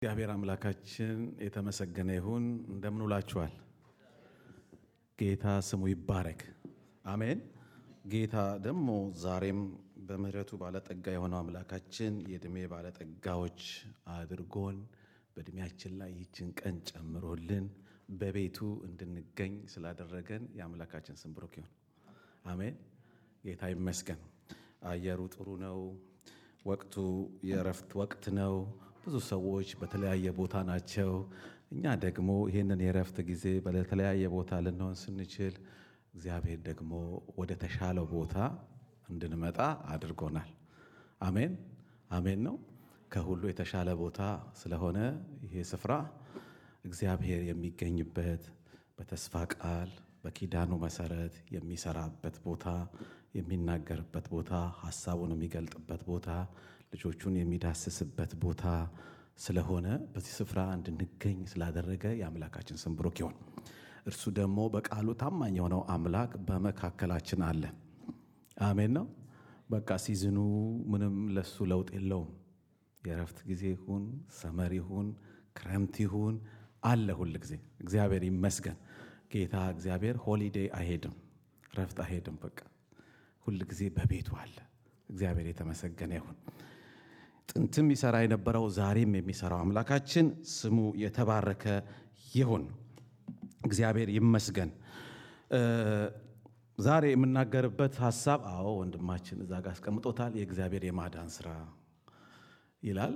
እግዚአብሔር አምላካችን የተመሰገነ ይሁን። እንደምን ውላችኋል? ጌታ ስሙ ይባረክ። አሜን። ጌታ ደግሞ ዛሬም በምሕረቱ ባለጠጋ የሆነው አምላካችን የዕድሜ ባለጠጋዎች አድርጎን በዕድሜያችን ላይ ይችን ቀን ጨምሮልን በቤቱ እንድንገኝ ስላደረገን የአምላካችን ስም ብሩክ ይሁን። አሜን። ጌታ ይመስገን። አየሩ ጥሩ ነው። ወቅቱ የእረፍት ወቅት ነው። ብዙ ሰዎች በተለያየ ቦታ ናቸው። እኛ ደግሞ ይህንን የእረፍት ጊዜ በተለያየ ቦታ ልንሆን ስንችል እግዚአብሔር ደግሞ ወደ ተሻለው ቦታ እንድንመጣ አድርጎናል። አሜን አሜን ነው። ከሁሉ የተሻለ ቦታ ስለሆነ ይሄ ስፍራ እግዚአብሔር የሚገኝበት በተስፋ ቃል በኪዳኑ መሰረት የሚሰራበት ቦታ፣ የሚናገርበት ቦታ፣ ሀሳቡን የሚገልጥበት ቦታ፣ ልጆቹን የሚዳስስበት ቦታ ስለሆነ በዚህ ስፍራ እንድንገኝ ስላደረገ የአምላካችን ስም ብሩክ ይሁን። እርሱ ደግሞ በቃሉ ታማኝ የሆነው አምላክ በመካከላችን አለ። አሜን ነው። በቃ ሲዝኑ ምንም ለሱ ለውጥ የለውም። የእረፍት ጊዜ ይሁን ሰመር ይሁን ክረምት ይሁን አለ ሁል ጊዜ። እግዚአብሔር ይመስገን። ጌታ እግዚአብሔር ሆሊዴይ አይሄድም፣ ረፍት አይሄድም። በቃ ሁል ጊዜ በቤቱ አለ። እግዚአብሔር የተመሰገነ ይሁን። ጥንትም ይሰራ የነበረው ዛሬም የሚሰራው አምላካችን ስሙ የተባረከ ይሁን። እግዚአብሔር ይመስገን። ዛሬ የምናገርበት ሀሳብ አዎ ወንድማችን እዛ ጋር አስቀምጦታል። የእግዚአብሔር የማዳን ስራ ይላል።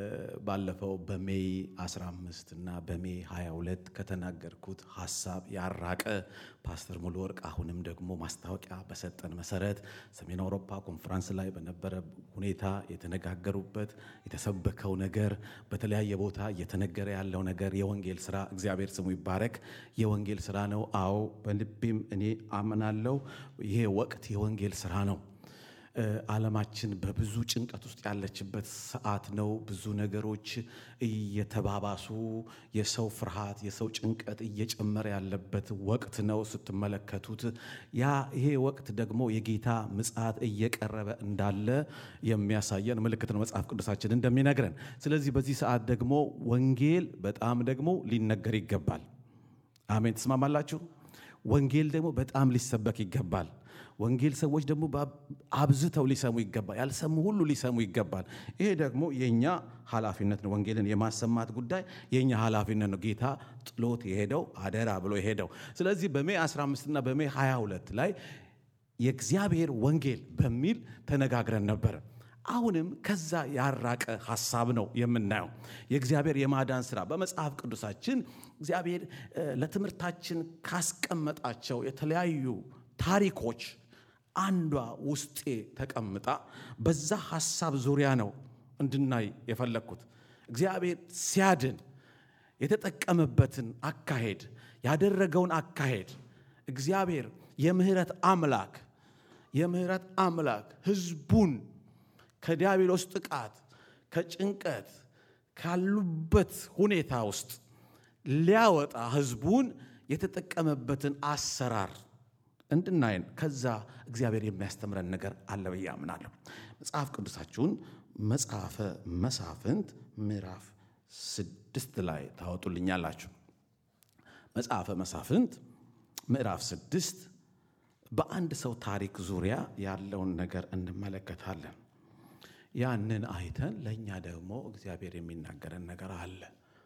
ባለፈው በሜይ 15 እና በሜይ 22 ከተናገርኩት ሀሳብ ያራቀ ፓስተር ሙሉ ወርቅ አሁንም ደግሞ ማስታወቂያ በሰጠን መሰረት ሰሜን አውሮፓ ኮንፈረንስ ላይ በነበረ ሁኔታ የተነጋገሩበት የተሰበከው ነገር በተለያየ ቦታ እየተነገረ ያለው ነገር የወንጌል ስራ እግዚአብሔር ስሙ ይባረክ። የወንጌል ስራ ነው። አዎ በልቤም እኔ አምናለሁ። ይሄ ወቅት የወንጌል ስራ ነው። ዓለማችን በብዙ ጭንቀት ውስጥ ያለችበት ሰዓት ነው። ብዙ ነገሮች እየተባባሱ የሰው ፍርሃት፣ የሰው ጭንቀት እየጨመረ ያለበት ወቅት ነው ስትመለከቱት። ያ ይሄ ወቅት ደግሞ የጌታ ምጽአት እየቀረበ እንዳለ የሚያሳየን ምልክት ነው መጽሐፍ ቅዱሳችን እንደሚነግረን። ስለዚህ በዚህ ሰዓት ደግሞ ወንጌል በጣም ደግሞ ሊነገር ይገባል። አሜን። ትስማማላችሁ? ወንጌል ደግሞ በጣም ሊሰበክ ይገባል። ወንጌል ሰዎች ደግሞ አብዝተው ሊሰሙ ይገባል። ያልሰሙ ሁሉ ሊሰሙ ይገባል። ይሄ ደግሞ የእኛ ኃላፊነት ነው። ወንጌልን የማሰማት ጉዳይ የእኛ ኃላፊነት ነው። ጌታ ጥሎት የሄደው አደራ ብሎ የሄደው። ስለዚህ በሜይ 15 እና በሜይ 22 ላይ የእግዚአብሔር ወንጌል በሚል ተነጋግረን ነበረ። አሁንም ከዛ ያራቀ ሀሳብ ነው የምናየው። የእግዚአብሔር የማዳን ስራ በመጽሐፍ ቅዱሳችን እግዚአብሔር ለትምህርታችን ካስቀመጣቸው የተለያዩ ታሪኮች አንዷ ውስጤ ተቀምጣ በዛ ሀሳብ ዙሪያ ነው እንድናይ የፈለግኩት። እግዚአብሔር ሲያድን የተጠቀመበትን አካሄድ ያደረገውን አካሄድ እግዚአብሔር የምህረት አምላክ የምህረት አምላክ ህዝቡን ከዲያብሎስ ጥቃት ከጭንቀት ካሉበት ሁኔታ ውስጥ ሊያወጣ ህዝቡን የተጠቀመበትን አሰራር እንድናይን ከዛ እግዚአብሔር የሚያስተምረን ነገር አለ ብዬ አምናለሁ። መጽሐፍ ቅዱሳችሁን መጽሐፈ መሳፍንት ምዕራፍ ስድስት ላይ ታወጡልኛላችሁ። መጽሐፈ መሳፍንት ምዕራፍ ስድስት በአንድ ሰው ታሪክ ዙሪያ ያለውን ነገር እንመለከታለን። ያንን አይተን ለእኛ ደግሞ እግዚአብሔር የሚናገረን ነገር አለ።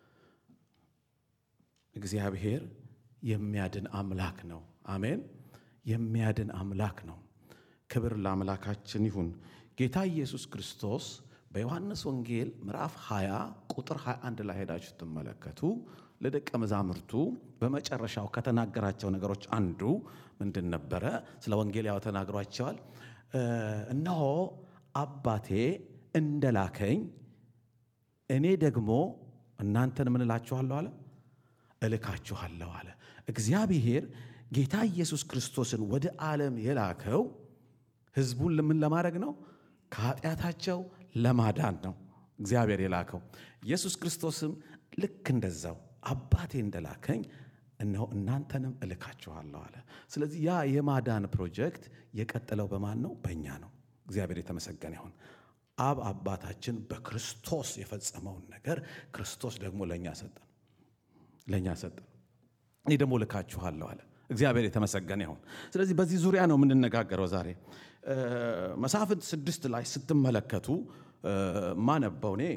እግዚአብሔር የሚያድን አምላክ ነው። አሜን። የሚያድን አምላክ ነው። ክብር ለአምላካችን ይሁን። ጌታ ኢየሱስ ክርስቶስ በዮሐንስ ወንጌል ምዕራፍ 20 ቁጥር 21 ላይ ሄዳችሁ ስትመለከቱ ለደቀ መዛሙርቱ በመጨረሻው ከተናገራቸው ነገሮች አንዱ ምንድን ነበረ? ስለ ወንጌል ያው ተናግሯቸዋል። እነሆ አባቴ እንደላከኝ እኔ ደግሞ እናንተን ምን እላችኋለሁ አለ እልካችኋለሁ አለ። እግዚአብሔር ጌታ ኢየሱስ ክርስቶስን ወደ ዓለም የላከው ሕዝቡን ምን ለማድረግ ነው? ከኃጢአታቸው ለማዳን ነው እግዚአብሔር የላከው። ኢየሱስ ክርስቶስም ልክ እንደዛው አባቴ እንደላከኝ እነሆ እናንተንም እልካችኋለሁ አለ። ስለዚህ ያ የማዳን ፕሮጀክት የቀጠለው በማን ነው? በእኛ ነው። እግዚአብሔር የተመሰገነ ይሁን። አብ አባታችን በክርስቶስ የፈጸመውን ነገር ክርስቶስ ደግሞ ለእኛ ሰጠን ለእኛ ሰጠን። እኔ ደግሞ ልካችኋለሁ አለ። እግዚአብሔር የተመሰገነ ይሁን። ስለዚህ በዚህ ዙሪያ ነው የምንነጋገረው ዛሬ። መሳፍንት ስድስት ላይ ስትመለከቱ ማነበው እኔ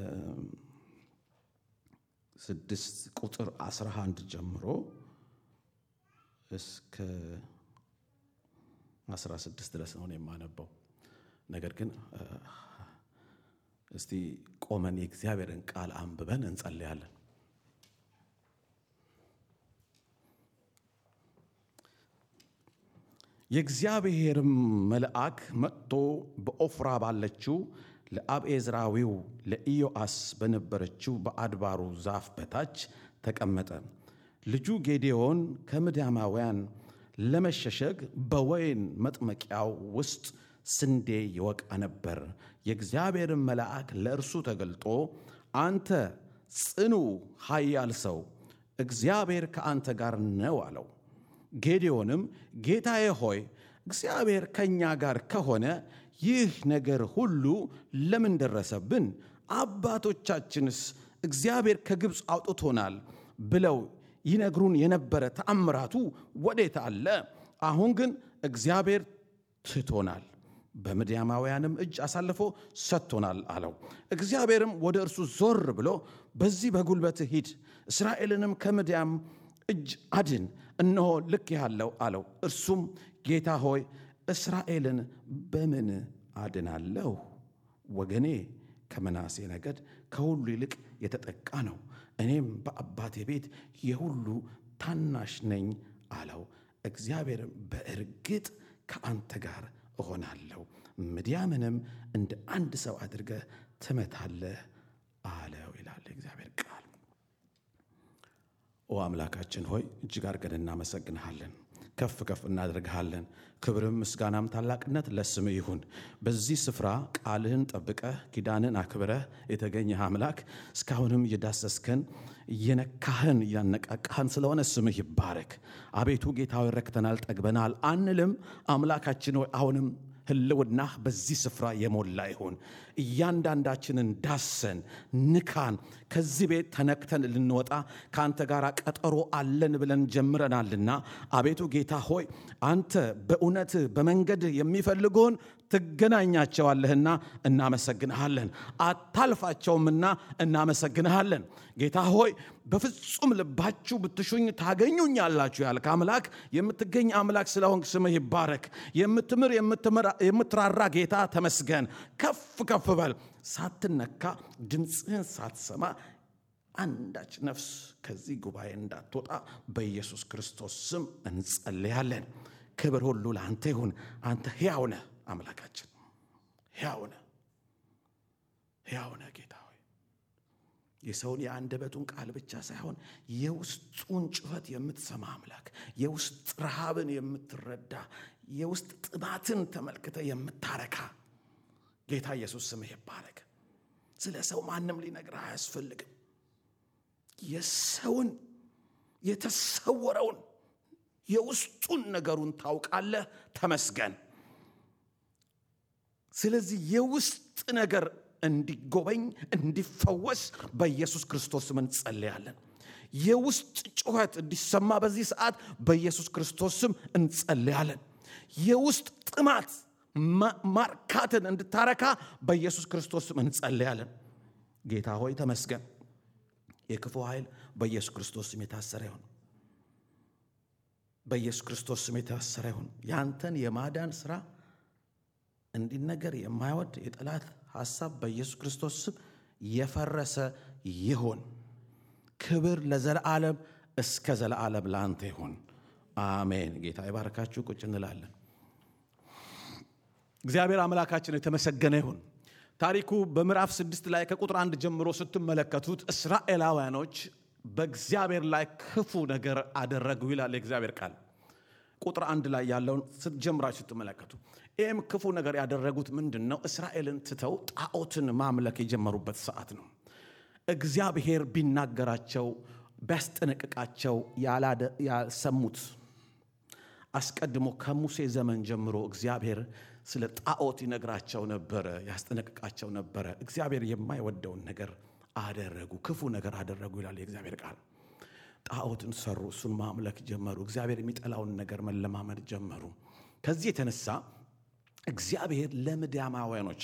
ስድስት ቁጥር 11 ጀምሮ እስከ 16 ድረስ ነው የማነበው። ነገር ግን እስቲ ቆመን የእግዚአብሔርን ቃል አንብበን እንጸልያለን። የእግዚአብሔርም መልአክ መጥቶ በኦፍራ ባለችው ለአብኤዝራዊው ለኢዮአስ በነበረችው በአድባሩ ዛፍ በታች ተቀመጠ። ልጁ ጌዴዎን ከምድያማውያን ለመሸሸግ በወይን መጥመቂያው ውስጥ ስንዴ ይወቃ ነበር። የእግዚአብሔርን መልአክ ለእርሱ ተገልጦ አንተ ጽኑ ኃያል ሰው እግዚአብሔር ከአንተ ጋር ነው አለው። ጌዴዎንም ጌታዬ ሆይ እግዚአብሔር ከእኛ ጋር ከሆነ ይህ ነገር ሁሉ ለምን ደረሰብን? አባቶቻችንስ እግዚአብሔር ከግብፅ አውጥቶናል ብለው ይነግሩን የነበረ ተአምራቱ ወዴት አለ? አሁን ግን እግዚአብሔር ትቶናል፣ በምድያማውያንም እጅ አሳልፎ ሰጥቶናል አለው። እግዚአብሔርም ወደ እርሱ ዞር ብሎ በዚህ በጉልበትህ ሂድ፣ እስራኤልንም ከምድያም እጅ አድን፣ እነሆ ልክ ያለው አለው። እርሱም ጌታ ሆይ እስራኤልን በምን አድናለሁ? ወገኔ ከምናሴ ነገድ ከሁሉ ይልቅ የተጠቃ ነው፣ እኔም በአባቴ ቤት የሁሉ ታናሽ ነኝ አለው። እግዚአብሔርም በእርግጥ ከአንተ ጋር እሆናለሁ፣ ምድያምንም እንደ አንድ ሰው አድርገህ ትመታለህ አለው ይላል እግዚአብሔር ቃል። ኦ አምላካችን ሆይ እጅግ አድርገን እናመሰግንሃለን፣ ከፍ ከፍ እናደርግሃለን። ክብርም ምስጋናም ታላቅነት ለስምህ ይሁን። በዚህ ስፍራ ቃልህን ጠብቀህ ኪዳንን አክብረህ የተገኘህ አምላክ እስካሁንም እየዳሰስከን እየነካህን እያነቃቃህን ስለሆነ ስምህ ይባረክ። አቤቱ ጌታዊ ረክተናል፣ ጠግበናል አንልም። አምላካችን ሆይ አሁንም ህልውናህ በዚህ ስፍራ የሞላ ይሁን። እያንዳንዳችንን ዳሰን፣ ንካን። ከዚህ ቤት ተነክተን ልንወጣ ከአንተ ጋር ቀጠሮ አለን ብለን ጀምረናልና አቤቱ ጌታ ሆይ አንተ በእውነትህ በመንገድህ የሚፈልጉን ትገናኛቸዋለህና እናመሰግንሃለን። አታልፋቸውምና እናመሰግንሃለን። ጌታ ሆይ በፍጹም ልባችሁ ብትሹኝ ታገኙኛላችሁ ያልክ አምላክ የምትገኝ አምላክ ስለሆንክ ስምህ ይባረክ። የምትምር የምትራራ ጌታ ተመስገን። ከፍ ከፍ በል። ሳትነካ ድምፅህን ሳትሰማ አንዳች ነፍስ ከዚህ ጉባኤ እንዳትወጣ በኢየሱስ ክርስቶስ ስም እንጸልያለን። ክብር ሁሉ ለአንተ ይሁን። አንተ ሕያው ነህ አምላካችን፣ ሕያው ነህ፣ ሕያው ነህ ጌታ ሆይ የሰውን የአንደበቱን ቃል ብቻ ሳይሆን የውስጡን ጩኸት የምትሰማ አምላክ፣ የውስጥ ረሃብን የምትረዳ የውስጥ ጥማትን ተመልክተ የምታረካ ጌታ ኢየሱስ ስምህ ይባረክ። ስለ ሰው ማንም ሊነግርህ አያስፈልግም። የሰውን የተሰወረውን የውስጡን ነገሩን ታውቃለህ። ተመስገን። ስለዚህ የውስጥ ነገር እንዲጎበኝ እንዲፈወስ በኢየሱስ ክርስቶስ ስም እንጸልያለን። የውስጥ ጩኸት እንዲሰማ በዚህ ሰዓት በኢየሱስ ክርስቶስ ስም እንጸልያለን። የውስጥ ጥማት ማርካትን እንድታረካ በኢየሱስ ክርስቶስ ስም እንጸልያለን። ጌታ ሆይ ተመስገን። የክፉ ኃይል በኢየሱስ ክርስቶስ ስም የታሰረ ይሁን። በኢየሱስ ክርስቶስ ስም የታሰረ ይሁን። ያንተን የማዳን ስራ እንዲነገር የማይወድ የጠላት ሐሳብ በኢየሱስ ክርስቶስ ስም የፈረሰ ይሁን። ክብር ለዘለዓለም እስከ ዘለዓለም ለአንተ ይሁን። አሜን። ጌታ ይባርካችሁ። ቁጭ እንላለን። እግዚአብሔር አምላካችን የተመሰገነ ይሁን። ታሪኩ በምዕራፍ ስድስት ላይ ከቁጥር አንድ ጀምሮ ስትመለከቱት እስራኤላውያኖች በእግዚአብሔር ላይ ክፉ ነገር አደረጉ ይላል የእግዚአብሔር ቃል። ቁጥር አንድ ላይ ያለውን ስትጀምራችሁ ስትመለከቱ ይህም ክፉ ነገር ያደረጉት ምንድን ነው? እስራኤልን ትተው ጣዖትን ማምለክ የጀመሩበት ሰዓት ነው። እግዚአብሔር ቢናገራቸው ቢያስጠነቅቃቸው ያልሰሙት አስቀድሞ ከሙሴ ዘመን ጀምሮ እግዚአብሔር ስለ ጣዖት ይነግራቸው ነበረ፣ ያስጠነቅቃቸው ነበረ። እግዚአብሔር የማይወደውን ነገር አደረጉ፣ ክፉ ነገር አደረጉ ይላል የእግዚአብሔር ቃል። ጣዖትን ሰሩ፣ እሱን ማምለክ ጀመሩ። እግዚአብሔር የሚጠላውን ነገር መለማመድ ጀመሩ። ከዚህ የተነሳ እግዚአብሔር ለምድያማውያኖች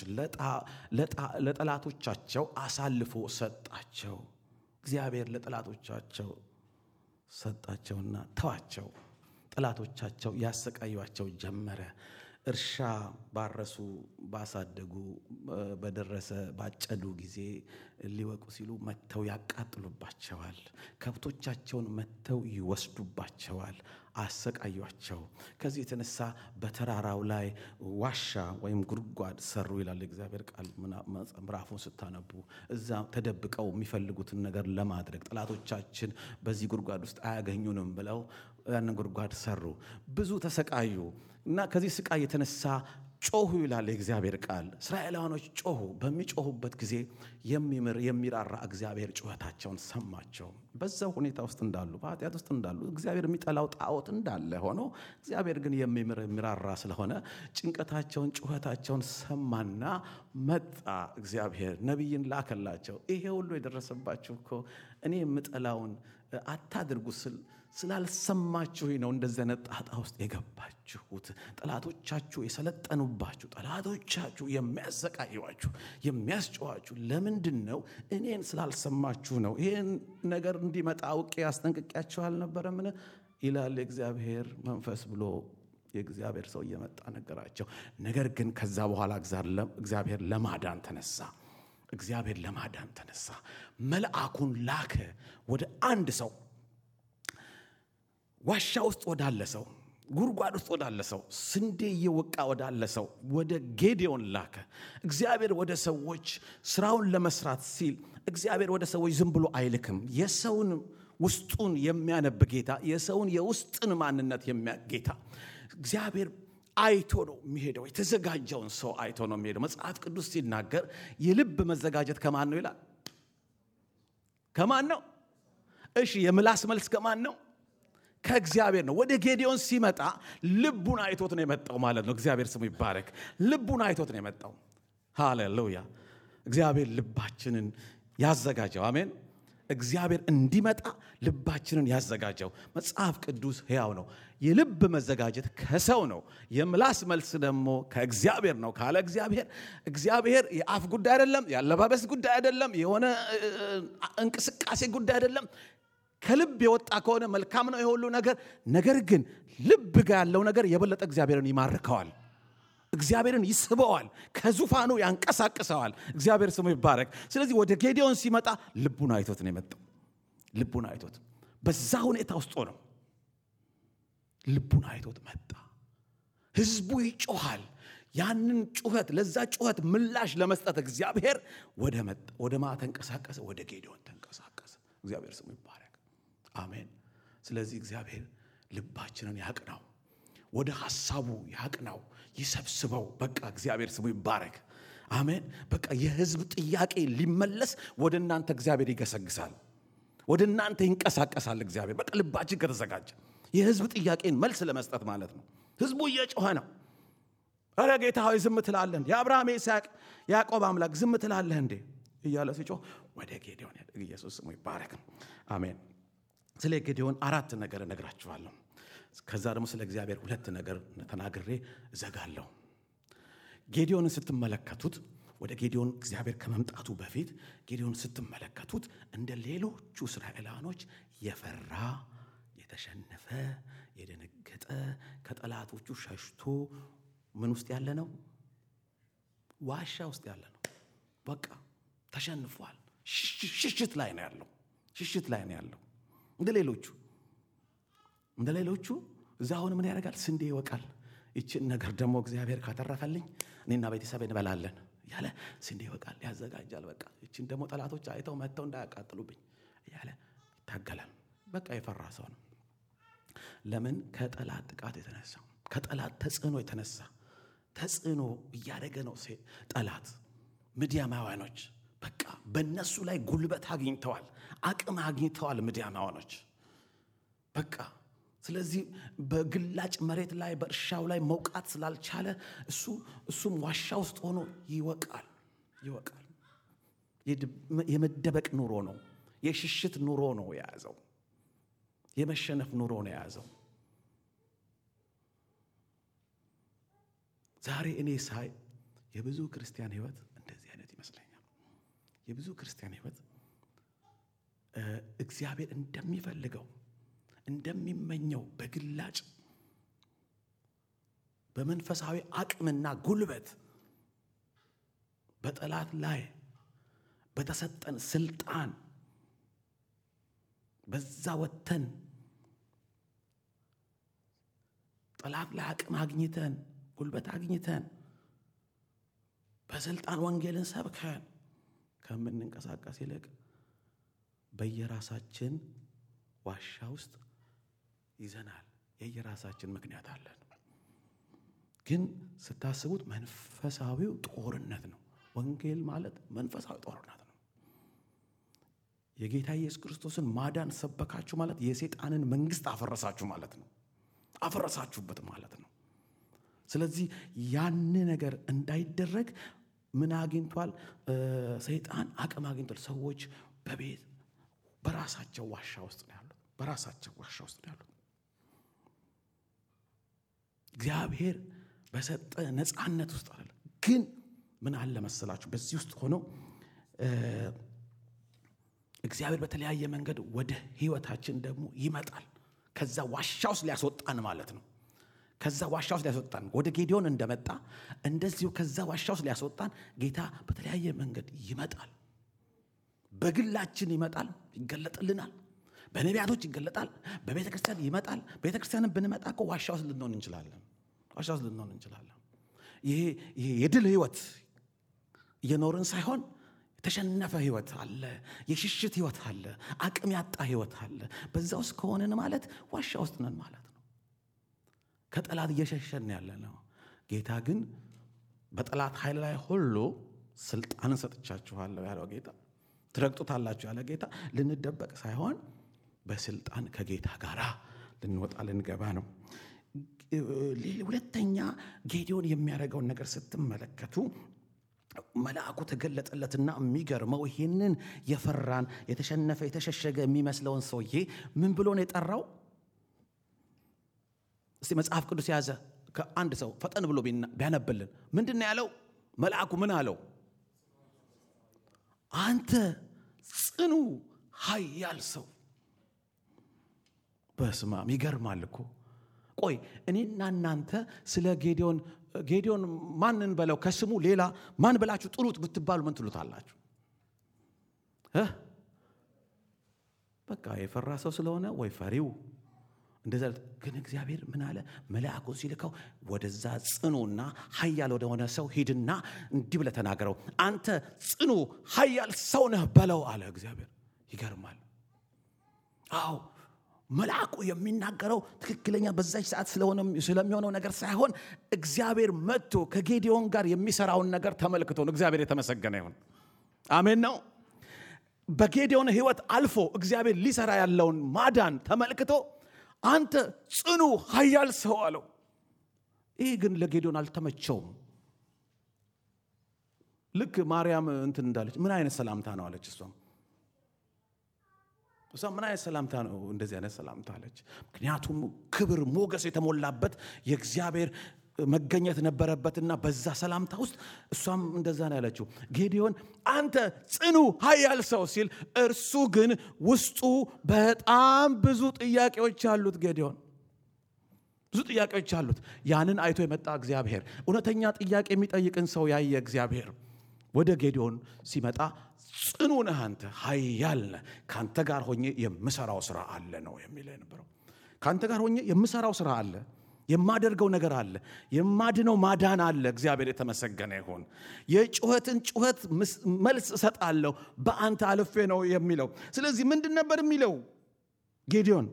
ለጠላቶቻቸው አሳልፎ ሰጣቸው። እግዚአብሔር ለጠላቶቻቸው ሰጣቸውና ተዋቸው። ጠላቶቻቸው ያሰቃዩቸው ጀመረ። እርሻ ባረሱ ባሳደጉ በደረሰ ባጨዱ ጊዜ ሊወቁ ሲሉ መጥተው ያቃጥሉባቸዋል። ከብቶቻቸውን መጥተው ይወስዱባቸዋል፣ አሰቃዩቸው። ከዚህ የተነሳ በተራራው ላይ ዋሻ ወይም ጉድጓድ ሰሩ ይላል እግዚአብሔር ቃል። ምዕራፉን ስታነቡ እዛ ተደብቀው የሚፈልጉትን ነገር ለማድረግ ጠላቶቻችን በዚህ ጉድጓድ ውስጥ አያገኙንም ብለው ያንን ጉድጓድ ሰሩ። ብዙ ተሰቃዩ እና ከዚህ ስቃይ የተነሳ ጮሁ ይላል የእግዚአብሔር ቃል። እስራኤላውያኖች ጮሁ። በሚጮሁበት ጊዜ የሚምር የሚራራ እግዚአብሔር ጩኸታቸውን ሰማቸው። በዛው ሁኔታ ውስጥ እንዳሉ፣ በኃጢአት ውስጥ እንዳሉ፣ እግዚአብሔር የሚጠላው ጣዖት እንዳለ ሆኖ እግዚአብሔር ግን የሚምር የሚራራ ስለሆነ ጭንቀታቸውን፣ ጩኸታቸውን ሰማና መጣ። እግዚአብሔር ነቢይን ላከላቸው። ይሄ ሁሉ የደረሰባችሁ እኮ እኔ የምጠላውን አታድርጉ ስል ስላልሰማችሁ ነው እንደዚህ አይነት ጣጣ ውስጥ የገባችሁት። ጠላቶቻችሁ የሰለጠኑባችሁ፣ ጠላቶቻችሁ የሚያሰቃዩዋችሁ፣ የሚያስጨዋችሁ ለምንድን ነው? እኔን ስላልሰማችሁ ነው። ይህን ነገር እንዲመጣ አውቄ አስጠንቅቄያችሁ አልነበረምን? ይላል የእግዚአብሔር መንፈስ ብሎ የእግዚአብሔር ሰው እየመጣ ነገራቸው። ነገር ግን ከዛ በኋላ እግዚአብሔር ለማዳን ተነሳ። እግዚአብሔር ለማዳን ተነሳ። መልአኩን ላከ ወደ አንድ ሰው ዋሻ ውስጥ ወዳለ ሰው፣ ጉድጓድ ውስጥ ወዳለ ሰው፣ ስንዴ እየወቃ ወዳለ ሰው ወደ ጌዴዎን ላከ። እግዚአብሔር ወደ ሰዎች ስራውን ለመስራት ሲል እግዚአብሔር ወደ ሰዎች ዝም ብሎ አይልክም። የሰውን ውስጡን የሚያነብ ጌታ፣ የሰውን የውስጥን ማንነት የሚያውቅ ጌታ እግዚአብሔር አይቶ ነው የሚሄደው። የተዘጋጀውን ሰው አይቶ ነው የሚሄደው። መጽሐፍ ቅዱስ ሲናገር የልብ መዘጋጀት ከማን ነው ይላል? ከማን ነው? እሺ፣ የምላስ መልስ ከማን ነው? ከእግዚአብሔር ነው። ወደ ጌዲዮን ሲመጣ ልቡን አይቶት ነው የመጣው ማለት ነው። እግዚአብሔር ስሙ ይባረክ። ልቡን አይቶት ነው የመጣው። ሃሌሉያ። እግዚአብሔር ልባችንን ያዘጋጀው። አሜን። እግዚአብሔር እንዲመጣ ልባችንን ያዘጋጀው። መጽሐፍ ቅዱስ ሕያው ነው። የልብ መዘጋጀት ከሰው ነው። የምላስ መልስ ደግሞ ከእግዚአብሔር ነው ካለ እግዚአብሔር እግዚአብሔር የአፍ ጉዳይ አይደለም፣ የአለባበስ ጉዳይ አይደለም፣ የሆነ እንቅስቃሴ ጉዳይ አይደለም። ከልብ የወጣ ከሆነ መልካም ነው የሁሉ ነገር። ነገር ግን ልብ ጋር ያለው ነገር የበለጠ እግዚአብሔርን ይማርከዋል፣ እግዚአብሔርን ይስበዋል፣ ከዙፋኑ ያንቀሳቅሰዋል። እግዚአብሔር ስሙ ይባረክ። ስለዚህ ወደ ጌዲዮን ሲመጣ ልቡን አይቶት ነው የመጣው። ልቡን አይቶት በዛ ሁኔታ ውስጥ ነው ልቡን አይቶት መጣ። ህዝቡ ይጮሃል። ያንን ጩኸት ለዛ ጩኸት ምላሽ ለመስጠት እግዚአብሔር ወደ ማ ተንቀሳቀሰ? ወደ ጌዲዮን ተንቀሳቀሰ። እግዚአብሔር ስሙ ይባረክ። አሜን። ስለዚህ እግዚአብሔር ልባችንን ያቅናው፣ ወደ ሐሳቡ ያቅናው፣ ይሰብስበው። በቃ እግዚአብሔር ስሙ ይባረክ። አሜን። በቃ የህዝብ ጥያቄ ሊመለስ ወደ እናንተ እግዚአብሔር ይገሰግሳል፣ ወደ እናንተ ይንቀሳቀሳል። እግዚአብሔር በቃ ልባችን ከተዘጋጀ የህዝብ ጥያቄን መልስ ለመስጠት ማለት ነው። ህዝቡ እየጮኸ ነው። ኧረ ጌታ ሆይ ዝም ትላለህ? የአብርሃም የይስሐቅ ያዕቆብ አምላክ ዝም ትላለህ እንዴ? እያለ ሲጮህ ወደ ጌዲዮን ኢየሱስ ስሙ ይባረክ። አሜን። ስለ ጌዲዮን አራት ነገር እነግራችኋለሁ። ከዛ ደግሞ ስለ እግዚአብሔር ሁለት ነገር ተናግሬ እዘጋለሁ። ጌዲዮንን ስትመለከቱት ወደ ጌዲዮን እግዚአብሔር ከመምጣቱ በፊት ጌዲዮን ስትመለከቱት እንደ ሌሎቹ እስራኤላኖች የፈራ የተሸነፈ የደነገጠ ከጠላቶቹ ሸሽቶ ምን ውስጥ ያለ ነው? ዋሻ ውስጥ ያለ ነው። በቃ ተሸንፏል። ሽሽት ላይ ነው ያለው። ሽሽት ላይ ነው ያለው። እንደ ሌሎቹ እንደ ሌሎቹ እዛ አሁን ምን ያደርጋል? ስንዴ ይወቃል። ይችን ነገር ደግሞ እግዚአብሔር ካተረፈልኝ እኔና ቤተሰብ እንበላለን እያለ ስንዴ ይወቃል፣ ያዘጋጃል። በቃ ይችን ደግሞ ጠላቶች አይተው መጥተው እንዳያቃጥሉብኝ እያለ ይታገላል። በቃ የፈራ ሰው ነው። ለምን? ከጠላት ጥቃት የተነሳ ከጠላት ተጽዕኖ የተነሳ ተጽዕኖ እያደረገ ነው ጠላት። ምድያማውያኖች በቃ በእነሱ ላይ ጉልበት አግኝተዋል፣ አቅም አግኝተዋል። ምድያማውያኖች በቃ ስለዚህ በግላጭ መሬት ላይ በእርሻው ላይ መውቃት ስላልቻለ እሱ እሱም ዋሻ ውስጥ ሆኖ ይወቃል ይወቃል። የመደበቅ ኑሮ ነው። የሽሽት ኑሮ ነው የያዘው። የመሸነፍ ኑሮ ነው የያዘው። ዛሬ እኔ ሳይ የብዙ ክርስቲያን ሕይወት እንደዚህ አይነት ይመስለኛል። የብዙ ክርስቲያን ሕይወት እግዚአብሔር እንደሚፈልገው እንደሚመኘው በግላጭ በመንፈሳዊ አቅምና ጉልበት በጠላት ላይ በተሰጠን ስልጣን በዛ ወጥተን ጠላት ላይ አቅም አግኝተን ጉልበት አግኝተን በስልጣን ወንጌልን ሰብከን ከምንንቀሳቀስ ይልቅ በየራሳችን ዋሻ ውስጥ ይዘናል። የየራሳችን ምክንያት አለን። ግን ስታስቡት መንፈሳዊው ጦርነት ነው። ወንጌል ማለት መንፈሳዊ ጦርነት ነው። የጌታ ኢየሱስ ክርስቶስን ማዳን ሰበካችሁ ማለት የሴጣንን መንግስት አፈረሳችሁ ማለት ነው። አፈረሳችሁበት ማለት ነው። ስለዚህ ያን ነገር እንዳይደረግ ምን አግኝቷል? ሰይጣን አቅም አግኝቷል። ሰዎች በቤት በራሳቸው ዋሻ ውስጥ ነው ያሉት። በራሳቸው ዋሻ ውስጥ ነው ያሉት። እግዚአብሔር በሰጠ ነፃነት ውስጥ አለ። ግን ምን አለ መሰላችሁ? በዚህ ውስጥ ሆኖ እግዚአብሔር በተለያየ መንገድ ወደ ህይወታችን ደግሞ ይመጣል። ከዛ ዋሻ ውስጥ ሊያስወጣን ማለት ነው። ከዛ ዋሻ ውስጥ ሊያስወጣን ወደ ጌዲዮን እንደመጣ እንደዚሁ ከዛ ዋሻ ውስጥ ሊያስወጣን ጌታ በተለያየ መንገድ ይመጣል። በግላችን ይመጣል፣ ይገለጥልናል። በነቢያቶች ይገለጣል። በቤተ ክርስቲያን ይመጣል። ቤተ ክርስቲያንን ብንመጣ እኮ ዋሻ ውስጥ ልንሆን እንችላለን። ዋሻ ውስጥ ልንሆን እንችላለን። ይሄ ይሄ የድል ህይወት እየኖርን ሳይሆን የተሸነፈ ህይወት አለ። የሽሽት ህይወት አለ። አቅም ያጣ ህይወት አለ። በዛ ውስጥ ከሆንን ማለት ዋሻ ውስጥ ነን ማለት ነው። ከጠላት እየሸሸን ያለ ነው። ጌታ ግን በጠላት ኃይል ላይ ሁሉ ስልጣንን ሰጥቻችኋለሁ ያለው ጌታ ትረግጡታላችሁ ያለ ጌታ ልንደበቅ ሳይሆን በስልጣን ከጌታ ጋር ልንወጣ ልንገባ ነው። ሁለተኛ ጌዲዮን የሚያደርገውን ነገር ስትመለከቱ መልአኩ ተገለጠለትና የሚገርመው ይህንን የፈራን የተሸነፈ የተሸሸገ የሚመስለውን ሰውዬ ምን ብሎ ነው የጠራው? እስቲ መጽሐፍ ቅዱስ የያዘ ከአንድ ሰው ፈጠን ብሎ ቢያነብልን ምንድን ነው ያለው? መልአኩ ምን አለው? አንተ ጽኑ ኃያል ሰው። በስማም ይገርማል እኮ። ቆይ እኔና እናንተ ስለ ጌዲዮን ጌዲዮን ማንን በለው ከስሙ ሌላ ማን ብላችሁ ጥሩት ብትባሉ ምን ትሉታላችሁ? በቃ የፈራ ሰው ስለሆነ ወይ ፈሪው እንደዛ። ግን እግዚአብሔር ምን አለ? መልአኩን ሲልከው ወደዛ ጽኑና ኃያል ወደሆነ ሰው ሂድና እንዲህ ብለህ ተናገረው፣ አንተ ጽኑ ኃያል ሰው ነህ በለው አለ እግዚአብሔር። ይገርማል። አዎ መልአኩ የሚናገረው ትክክለኛ በዛች ሰዓት ስለሚሆነው ነገር ሳይሆን እግዚአብሔር መጥቶ ከጌዲዮን ጋር የሚሰራውን ነገር ተመልክቶ ነው። እግዚአብሔር የተመሰገነ ይሁን። አሜን ነው። በጌዲዮን ሕይወት አልፎ እግዚአብሔር ሊሰራ ያለውን ማዳን ተመልክቶ አንተ ጽኑ ኃያል ሰው አለው። ይህ ግን ለጌዲዮን አልተመቸውም። ልክ ማርያም እንትን እንዳለች ምን አይነት ሰላምታ ነው አለች እሷም እሷ ምን አይነት ሰላምታ ነው እንደዚህ አይነት ሰላምታ አለች። ምክንያቱም ክብር ሞገስ የተሞላበት የእግዚአብሔር መገኘት ነበረበትና በዛ ሰላምታ ውስጥ እሷም እንደዛ ነው ያለችው። ጌዲዮን አንተ ጽኑ ኃያል ሰው ሲል፣ እርሱ ግን ውስጡ በጣም ብዙ ጥያቄዎች አሉት። ጌዲዮን ብዙ ጥያቄዎች አሉት። ያንን አይቶ የመጣ እግዚአብሔር እውነተኛ ጥያቄ የሚጠይቅን ሰው ያየ እግዚአብሔር ወደ ጌዲዮን ሲመጣ ጽኑ ነህ አንተ ኃያል ነህ፣ ከአንተ ጋር ሆኜ የምሰራው ስራ አለ ነው የሚል የነበረው። ከአንተ ጋር ሆኜ የምሰራው ስራ አለ፣ የማደርገው ነገር አለ፣ የማድነው ማዳን አለ። እግዚአብሔር የተመሰገነ ይሁን። የጩኸትን ጩኸት መልስ እሰጣለሁ በአንተ አልፌ ነው የሚለው። ስለዚህ ምንድን ነበር የሚለው ጌዲዮን?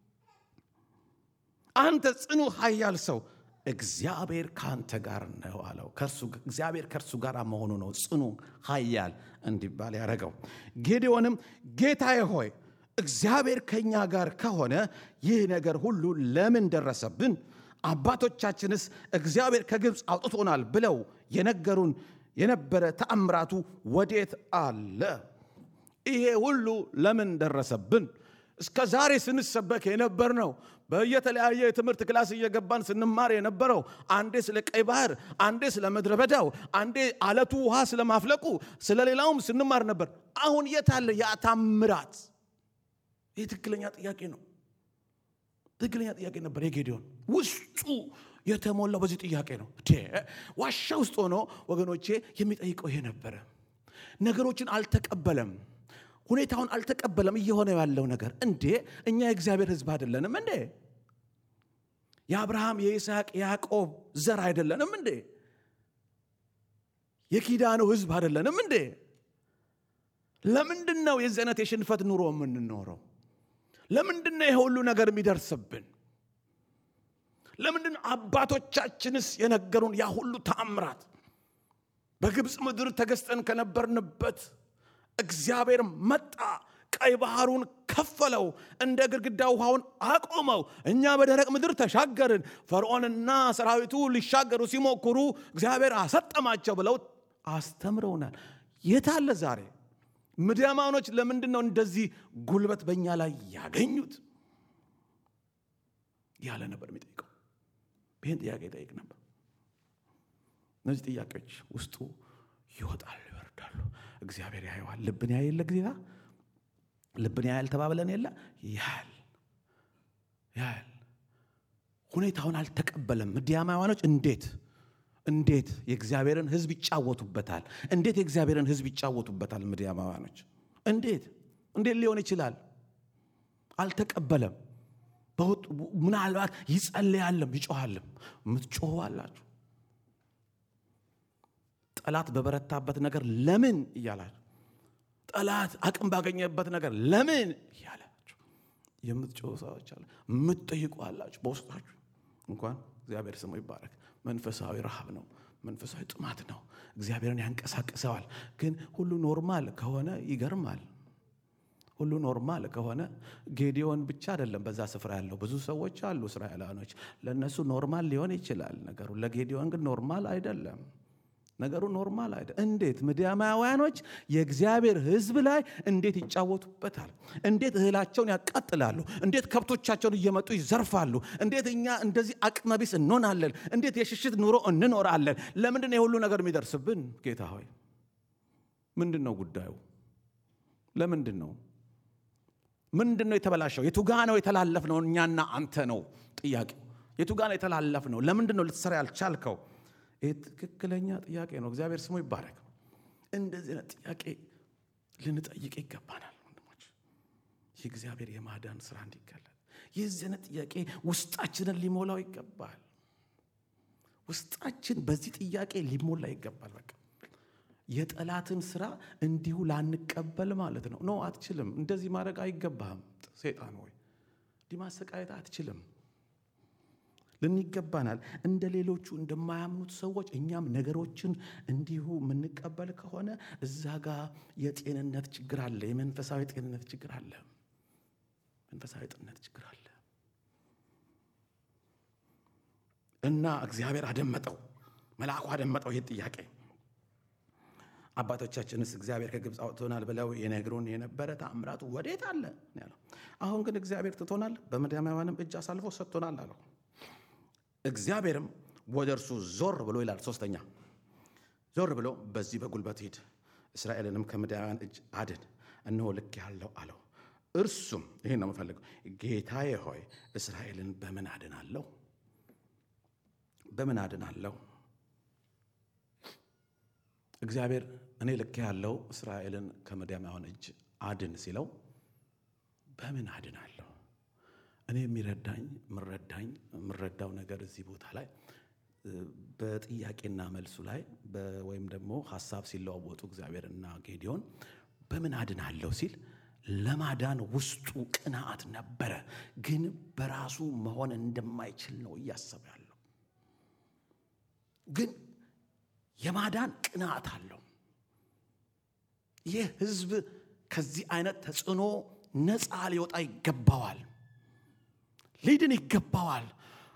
አንተ ጽኑ ኃያል ሰው እግዚአብሔር ከአንተ ጋር ነው አለው። እግዚአብሔር ከእርሱ ጋር መሆኑ ነው ጽኑ ኃያል እንዲባል ያደረገው። ጌዲዮንም ጌታዬ ሆይ እግዚአብሔር ከእኛ ጋር ከሆነ ይህ ነገር ሁሉ ለምን ደረሰብን? አባቶቻችንስ እግዚአብሔር ከግብፅ አውጥቶናል ብለው የነገሩን የነበረ ተአምራቱ ወዴት አለ? ይሄ ሁሉ ለምን ደረሰብን? እስከ ዛሬ ስንሰበክ የነበር ነው። በየተለያየ የትምህርት ክላስ እየገባን ስንማር የነበረው አንዴ ስለ ቀይ ባህር፣ አንዴ ስለ ምድረ በዳው፣ አንዴ አለቱ ውሃ ስለማፍለቁ፣ ስለ ሌላውም ስንማር ነበር። አሁን የት አለ ያ ታምራት? ይህ ትክክለኛ ጥያቄ ነው። ትክክለኛ ጥያቄ ነበር። የጌዲዮን ውስጡ የተሞላው በዚህ ጥያቄ ነው። ዋሻ ውስጥ ሆኖ ወገኖቼ የሚጠይቀው ይሄ ነበረ። ነገሮችን አልተቀበለም። ሁኔታውን አልተቀበለም። እየሆነ ያለው ነገር እንዴ እኛ የእግዚአብሔር ሕዝብ አይደለንም እንዴ? የአብርሃም የይስሐቅ የያዕቆብ ዘር አይደለንም እንዴ? የኪዳኑ ሕዝብ አይደለንም እንዴ? ለምንድን ነው የዚህ አይነት የሽንፈት ኑሮ የምንኖረው? ለምንድን ነው ይሄ ሁሉ ነገር የሚደርስብን? ለምንድን አባቶቻችንስ የነገሩን ያ ሁሉ ተአምራት በግብፅ ምድር ተገዝተን ከነበርንበት እግዚአብሔር መጣ፣ ቀይ ባህሩን ከፈለው፣ እንደ ግድግዳ ውሃውን አቆመው። እኛ በደረቅ ምድር ተሻገርን። ፈርዖንና ሰራዊቱ ሊሻገሩ ሲሞክሩ እግዚአብሔር አሰጠማቸው ብለው አስተምረውናል። የታለ ዛሬ ምድያማኖች ለምንድን ነው እንደዚህ ጉልበት በእኛ ላይ ያገኙት? ያለ ነበር የሚጠይቀው። ይህን ጥያቄ ይጠይቅ ነበር። እነዚህ ጥያቄዎች ውስጡ ይወጣሉ፣ ይወርዳሉ። እግዚአብሔር ያየዋል። ልብን ያይ የለ ጊዜታ ልብን ያያል ተባብለን የለ ያያል፣ ያያል። ሁኔታውን አልተቀበለም። ምድያማውያኖች እንዴት እንዴት የእግዚአብሔርን ሕዝብ ይጫወቱበታል? እንዴት የእግዚአብሔርን ሕዝብ ይጫወቱበታል? ምድያማውያኖች እንዴት እንዴት ሊሆን ይችላል? አልተቀበለም። ምናልባት ይጸልያለም ይጮኋልም። የምትጮሁ አላችሁ። ጠላት በበረታበት ነገር ለምን እያላችሁ፣ ጠላት አቅም ባገኘበት ነገር ለምን እያላችሁ የምትጮሁ ሰዎች አለ። የምትጠይቁ አላችሁ። በውስጣችሁ እንኳን እግዚአብሔር ስሙ ይባረክ። መንፈሳዊ ረሃብ ነው። መንፈሳዊ ጥማት ነው። እግዚአብሔርን ያንቀሳቅሰዋል። ግን ሁሉ ኖርማል ከሆነ ይገርማል። ሁሉ ኖርማል ከሆነ ጌዲዮን ብቻ አይደለም በዛ ስፍራ ያለው ብዙ ሰዎች አሉ፣ እስራኤላውያኖች። ለእነሱ ኖርማል ሊሆን ይችላል ነገሩ። ለጌዲዮን ግን ኖርማል አይደለም ነገሩ። ኖርማል አይደለም። እንዴት ምድያማውያኖች የእግዚአብሔር ሕዝብ ላይ እንዴት ይጫወቱበታል? እንዴት እህላቸውን ያቃጥላሉ? እንዴት ከብቶቻቸውን እየመጡ ይዘርፋሉ? እንዴት እኛ እንደዚህ አቅመቢስ እንሆናለን? እንዴት የሽሽት ኑሮ እንኖራለን? ለምንድን ነው የሁሉ ነገር የሚደርስብን? ጌታ ሆይ ምንድን ነው ጉዳዩ? ለምንድን ነው ምንድን ነው የተበላሸው? የቱጋ ነው የተላለፍ ነው? እኛና አንተ ነው ጥያቄው። የቱጋ ነው የተላለፍ ነው? ለምንድን ነው ልትሰራ ያልቻልከው? ይህ ትክክለኛ ጥያቄ ነው። እግዚአብሔር ስሙ ይባረክ። እንደዚህ አይነት ጥያቄ ልንጠይቅ ይገባናል ወንድሞች፣ የእግዚአብሔር የማዳን ስራ እንዲገለጥ የዚህ አይነት ጥያቄ ውስጣችንን ሊሞላው ይገባል። ውስጣችን በዚህ ጥያቄ ሊሞላ ይገባል። በቃ የጠላትን ስራ እንዲሁ ላንቀበል ማለት ነው። ኖ አትችልም፣ እንደዚህ ማድረግ አይገባህም። ሴጣን ሆይ እንዲህ ማሰቃየት አትችልም ልን ይገባናል። እንደ ሌሎቹ እንደማያምኑት ሰዎች እኛም ነገሮችን እንዲሁ የምንቀበል ከሆነ እዛ ጋር የጤንነት ችግር አለ፣ የመንፈሳዊ ጤንነት ችግር አለ፣ መንፈሳዊ ጤንነት ችግር አለ እና እግዚአብሔር አደመጠው፣ መልአኩ አደመጠው ይህ ጥያቄ አባቶቻችንስ እግዚአብሔር ከግብፅ አውጥቶናል ብለው የነግሩን የነበረ ተአምራቱ ወዴት አለ ያለው። አሁን ግን እግዚአብሔር ትቶናል፣ በምድያማውያንም እጅ አሳልፎ ሰጥቶናል አለው። እግዚአብሔርም ወደ እርሱ ዞር ብሎ ይላል። ሶስተኛ ዞር ብሎ በዚህ በጉልበት ሂድ፣ እስራኤልንም ከምድያማውያን እጅ አድን፣ እነሆ ልክ ያለው አለው። እርሱም ይህን ነው የምፈልገው፣ ጌታዬ ሆይ እስራኤልን በምን አድናለሁ? በምን አድናለሁ? እግዚአብሔር እኔ ልክ ያለው እስራኤልን ከምድያማውያን እጅ አድን ሲለው በምን አድናለሁ? እኔ የሚረዳኝ ምረዳኝ የምረዳው ነገር እዚህ ቦታ ላይ በጥያቄና መልሱ ላይ ወይም ደግሞ ሀሳብ ሲለዋወጡ እግዚአብሔርና ጌዲዮን በምን አድናለሁ ሲል ለማዳን ውስጡ ቅንዓት ነበረ፣ ግን በራሱ መሆን እንደማይችል ነው እያሰበ ያለው። ግን የማዳን ቅንዓት አለው። ይህ ሕዝብ ከዚህ አይነት ተጽዕኖ ነፃ ሊወጣ ይገባዋል፣ ሊድን ይገባዋል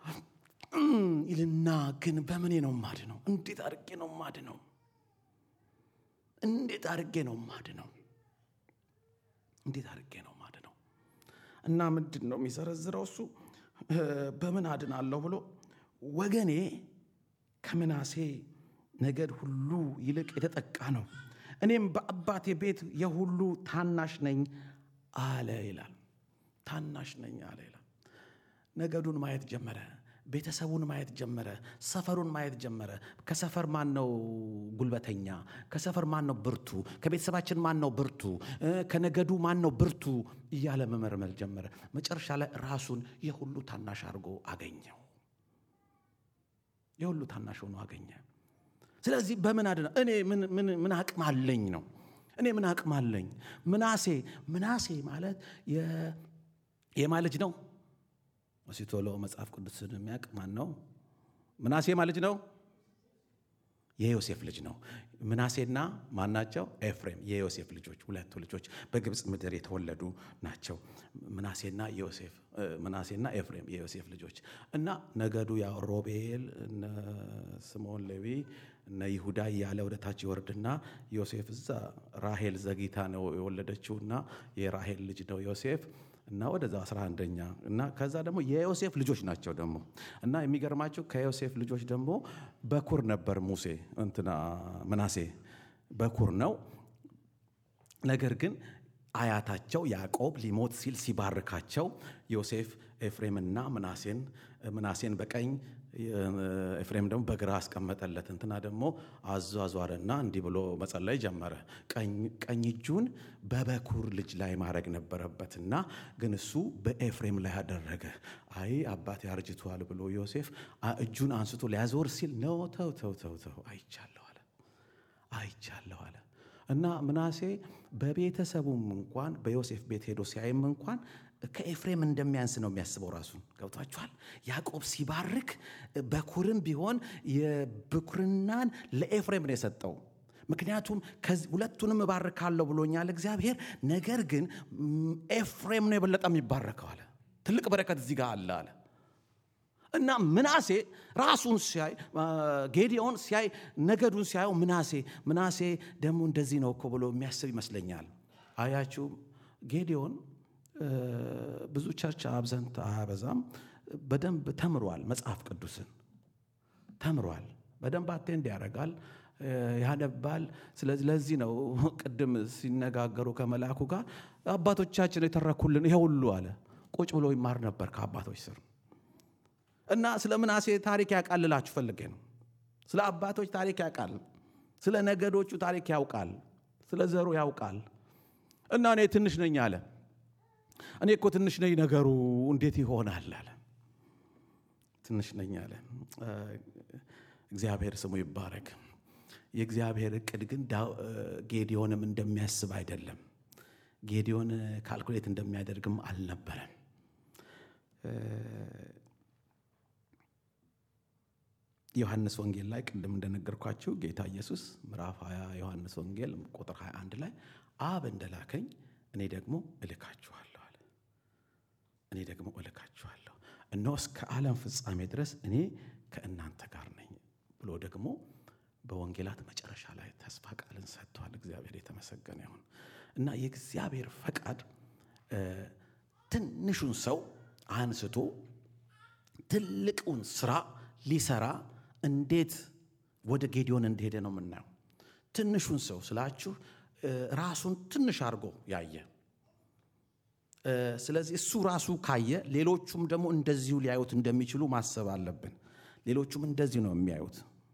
ይልና ግን በምኔ ነው ማድ ነው? እንዴት አድርጌ ነው ማድ ነው? እንዴት አድርጌ ነው ማድ ነው? እንዴት አድርጌ ነው ማድ ነው? እና ምንድን ነው የሚዘረዝረው እሱ በምን አድናለሁ ብሎ ወገኔ ከምናሴ ነገድ ሁሉ ይልቅ የተጠቃ ነው፣ እኔም በአባቴ ቤት የሁሉ ታናሽ ነኝ አለ ይላል። ታናሽ ነኝ አለ ይላል። ነገዱን ማየት ጀመረ። ቤተሰቡን ማየት ጀመረ። ሰፈሩን ማየት ጀመረ። ከሰፈር ማን ነው ጉልበተኛ? ከሰፈር ማን ነው ብርቱ? ከቤተሰባችን ማን ነው ብርቱ? ከነገዱ ማን ነው ብርቱ? እያለ መመርመር ጀመረ። መጨረሻ ላይ ራሱን የሁሉ ታናሽ አድርጎ አገኘው። የሁሉ ታናሽ ሆኖ አገኘ። ስለዚህ በምን አድና እኔ ምን አቅም አለኝ ነው እኔ ምን አቅም አለኝ? ምናሴ ምናሴ ማለት የማ ልጅ ነው? ሲቶሎ መጽሐፍ ቅዱስን የሚያውቅ ማን ነው? ምናሴ ማለት ነው የዮሴፍ ልጅ ነው። ምናሴና ማን ናቸው? ኤፍሬም የዮሴፍ ልጆች ሁለቱ ልጆች በግብፅ ምድር የተወለዱ ናቸው። ምናሴና ዮሴፍ ምናሴና ኤፍሬም የዮሴፍ ልጆች እና ነገዱ ያው ሮቤል፣ እነ ስምዖን ሌዊ፣ እነ ይሁዳ እያለ ወደ ታች ይወርድና ዮሴፍ እዛ ራሄል ዘግይታ ነው የወለደችውና የራሄል ልጅ ነው ዮሴፍ እና ወደዛ አስራ አንደኛ እና ከዛ ደግሞ የዮሴፍ ልጆች ናቸው ደግሞ እና የሚገርማቸው ከዮሴፍ ልጆች ደግሞ በኩር ነበር ሙሴ እንትና ምናሴ በኩር ነው። ነገር ግን አያታቸው ያዕቆብ ሊሞት ሲል ሲባርካቸው ዮሴፍ ኤፍሬምና ምናሴን ምናሴን በቀኝ ኤፍሬም ደግሞ በግራ አስቀመጠለት። እንትና ደግሞ አዟዟረና እንዲህ ብሎ መጸለይ ጀመረ። ቀኝ እጁን በበኩር ልጅ ላይ ማድረግ ነበረበትና ግን እሱ በኤፍሬም ላይ አደረገ። አይ አባቴ አርጅቷል ብሎ ዮሴፍ እጁን አንስቶ ሊያዞር ሲል ነው ተው ተው ተው ተው አይቻለሁ አለ አይቻለሁ አለ እና ምናሴ በቤተሰቡም እንኳን በዮሴፍ ቤት ሄዶ ሲያይም እንኳን ከኤፍሬም እንደሚያንስ ነው የሚያስበው ራሱን። ገብቷችኋል? ያዕቆብ ሲባርክ በኩርም ቢሆን የብኩርናን ለኤፍሬም ነው የሰጠው። ምክንያቱም ሁለቱንም እባርካለሁ ብሎኛል እግዚአብሔር። ነገር ግን ኤፍሬም ነው የበለጠ የሚባረከው አለ። ትልቅ በረከት እዚህ ጋር አለ አለ እና ምናሴ ራሱን ሲያይ ጌዲዮን ሲያይ ነገዱን ሲያየው ምናሴ ምናሴ ደግሞ እንደዚህ ነው እኮ ብሎ የሚያስብ ይመስለኛል። አያችሁ ጌዲዮን ብዙ ቸርች አብዘንት አያበዛም። በደንብ ተምሯል። መጽሐፍ ቅዱስን ተምሯል። በደንብ አቴንድ ያደርጋል፣ ያነባል። ስለዚህ ለዚህ ነው ቅድም ሲነጋገሩ ከመልአኩ ጋር አባቶቻችን የተረኩልን ይሄ ሁሉ አለ። ቁጭ ብሎ ይማር ነበር ከአባቶች ስር እና ስለ ምናሴ ታሪክ ያውቃልላችሁ ፈልጌ ነው። ስለ አባቶች ታሪክ ያውቃል። ስለ ነገዶቹ ታሪክ ያውቃል። ስለ ዘሩ ያውቃል። እና እኔ ትንሽ ነኝ አለ። እኔ እኮ ትንሽ ነኝ፣ ነገሩ እንዴት ይሆናል አለ። ትንሽ ነኝ አለ። እግዚአብሔር ስሙ ይባረክ። የእግዚአብሔር እቅድ ግን ጌዲዮንም እንደሚያስብ አይደለም። ጌዲዮን ካልኩሌት እንደሚያደርግም አልነበረም። ዮሐንስ ወንጌል ላይ ቅድም እንደነገርኳችሁ ጌታ ኢየሱስ ምዕራፍ 20 ዮሐንስ ወንጌል ቁጥር 21 ላይ አብ እንደላከኝ እኔ ደግሞ እልካችኋለሁ አለ። እኔ ደግሞ እልካችኋለሁ፣ እነሆ እስከ ዓለም ፍጻሜ ድረስ እኔ ከእናንተ ጋር ነኝ ብሎ ደግሞ በወንጌላት መጨረሻ ላይ ተስፋ ቃልን ሰጥቷል። እግዚአብሔር የተመሰገነ ይሁን እና የእግዚአብሔር ፈቃድ ትንሹን ሰው አንስቶ ትልቁን ስራ ሊሰራ እንዴት ወደ ጌዲዮን እንደሄደ ነው የምናየው። ትንሹን ሰው ስላችሁ ራሱን ትንሽ አድርጎ ያየ። ስለዚህ እሱ ራሱ ካየ ሌሎቹም ደግሞ እንደዚሁ ሊያዩት እንደሚችሉ ማሰብ አለብን። ሌሎቹም እንደዚሁ ነው የሚያዩት።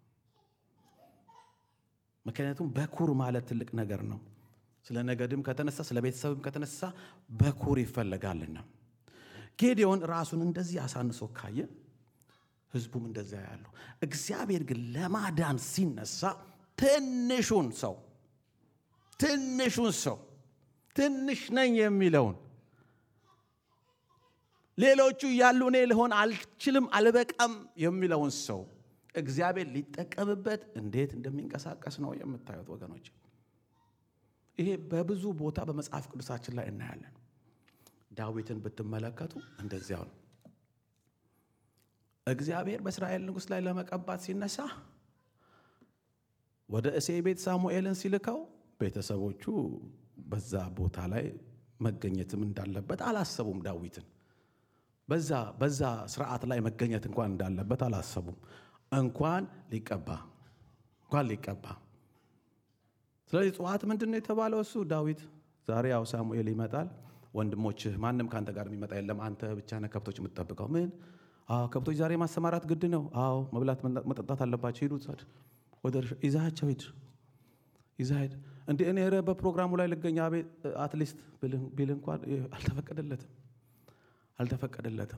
ምክንያቱም በኩር ማለት ትልቅ ነገር ነው። ስለ ነገድም ከተነሳ ስለ ቤተሰብም ከተነሳ በኩር ይፈለጋልና ጌዲዮን ራሱን እንደዚህ አሳንሶ ካየ ህዝቡም እንደዚያ ያለው። እግዚአብሔር ግን ለማዳን ሲነሳ ትንሹን ሰው ትንሹን ሰው ትንሽ ነኝ የሚለውን ሌሎቹ እያሉ እኔ ልሆን አልችልም አልበቃም የሚለውን ሰው እግዚአብሔር ሊጠቀምበት እንዴት እንደሚንቀሳቀስ ነው የምታዩት ወገኖች። ይሄ በብዙ ቦታ በመጽሐፍ ቅዱሳችን ላይ እናያለን። ዳዊትን ብትመለከቱ እንደዚያው ነው። እግዚአብሔር በእስራኤል ንጉሥ ላይ ለመቀባት ሲነሳ ወደ እሴይ ቤት ሳሙኤልን ሲልከው ቤተሰቦቹ በዛ ቦታ ላይ መገኘትም እንዳለበት አላሰቡም። ዳዊትን በዛ በዛ ስርዓት ላይ መገኘት እንኳን እንዳለበት አላሰቡም። እንኳን ሊቀባ እንኳን ሊቀባ። ስለዚህ ጠዋት ምንድን ነው የተባለው? እሱ ዳዊት ዛሬ ያው ሳሙኤል ይመጣል፣ ወንድሞችህ ማንም ከአንተ ጋር የሚመጣ የለም፣ አንተ ብቻ ነህ ከብቶች የምትጠብቀው። ምን? አዎ ከብቶች ዛሬ ማሰማራት ግድ ነው። አዎ መብላት መጠጣት አለባቸው። ሂዱ ወደ ይዛቸው ሂድ ይዛ ሂድ። እንደ እኔ ኧረ በፕሮግራሙ ላይ ልገኝ አቤት አትሊስት ቢል እንኳን አልተፈቀደለትም አልተፈቀደለትም።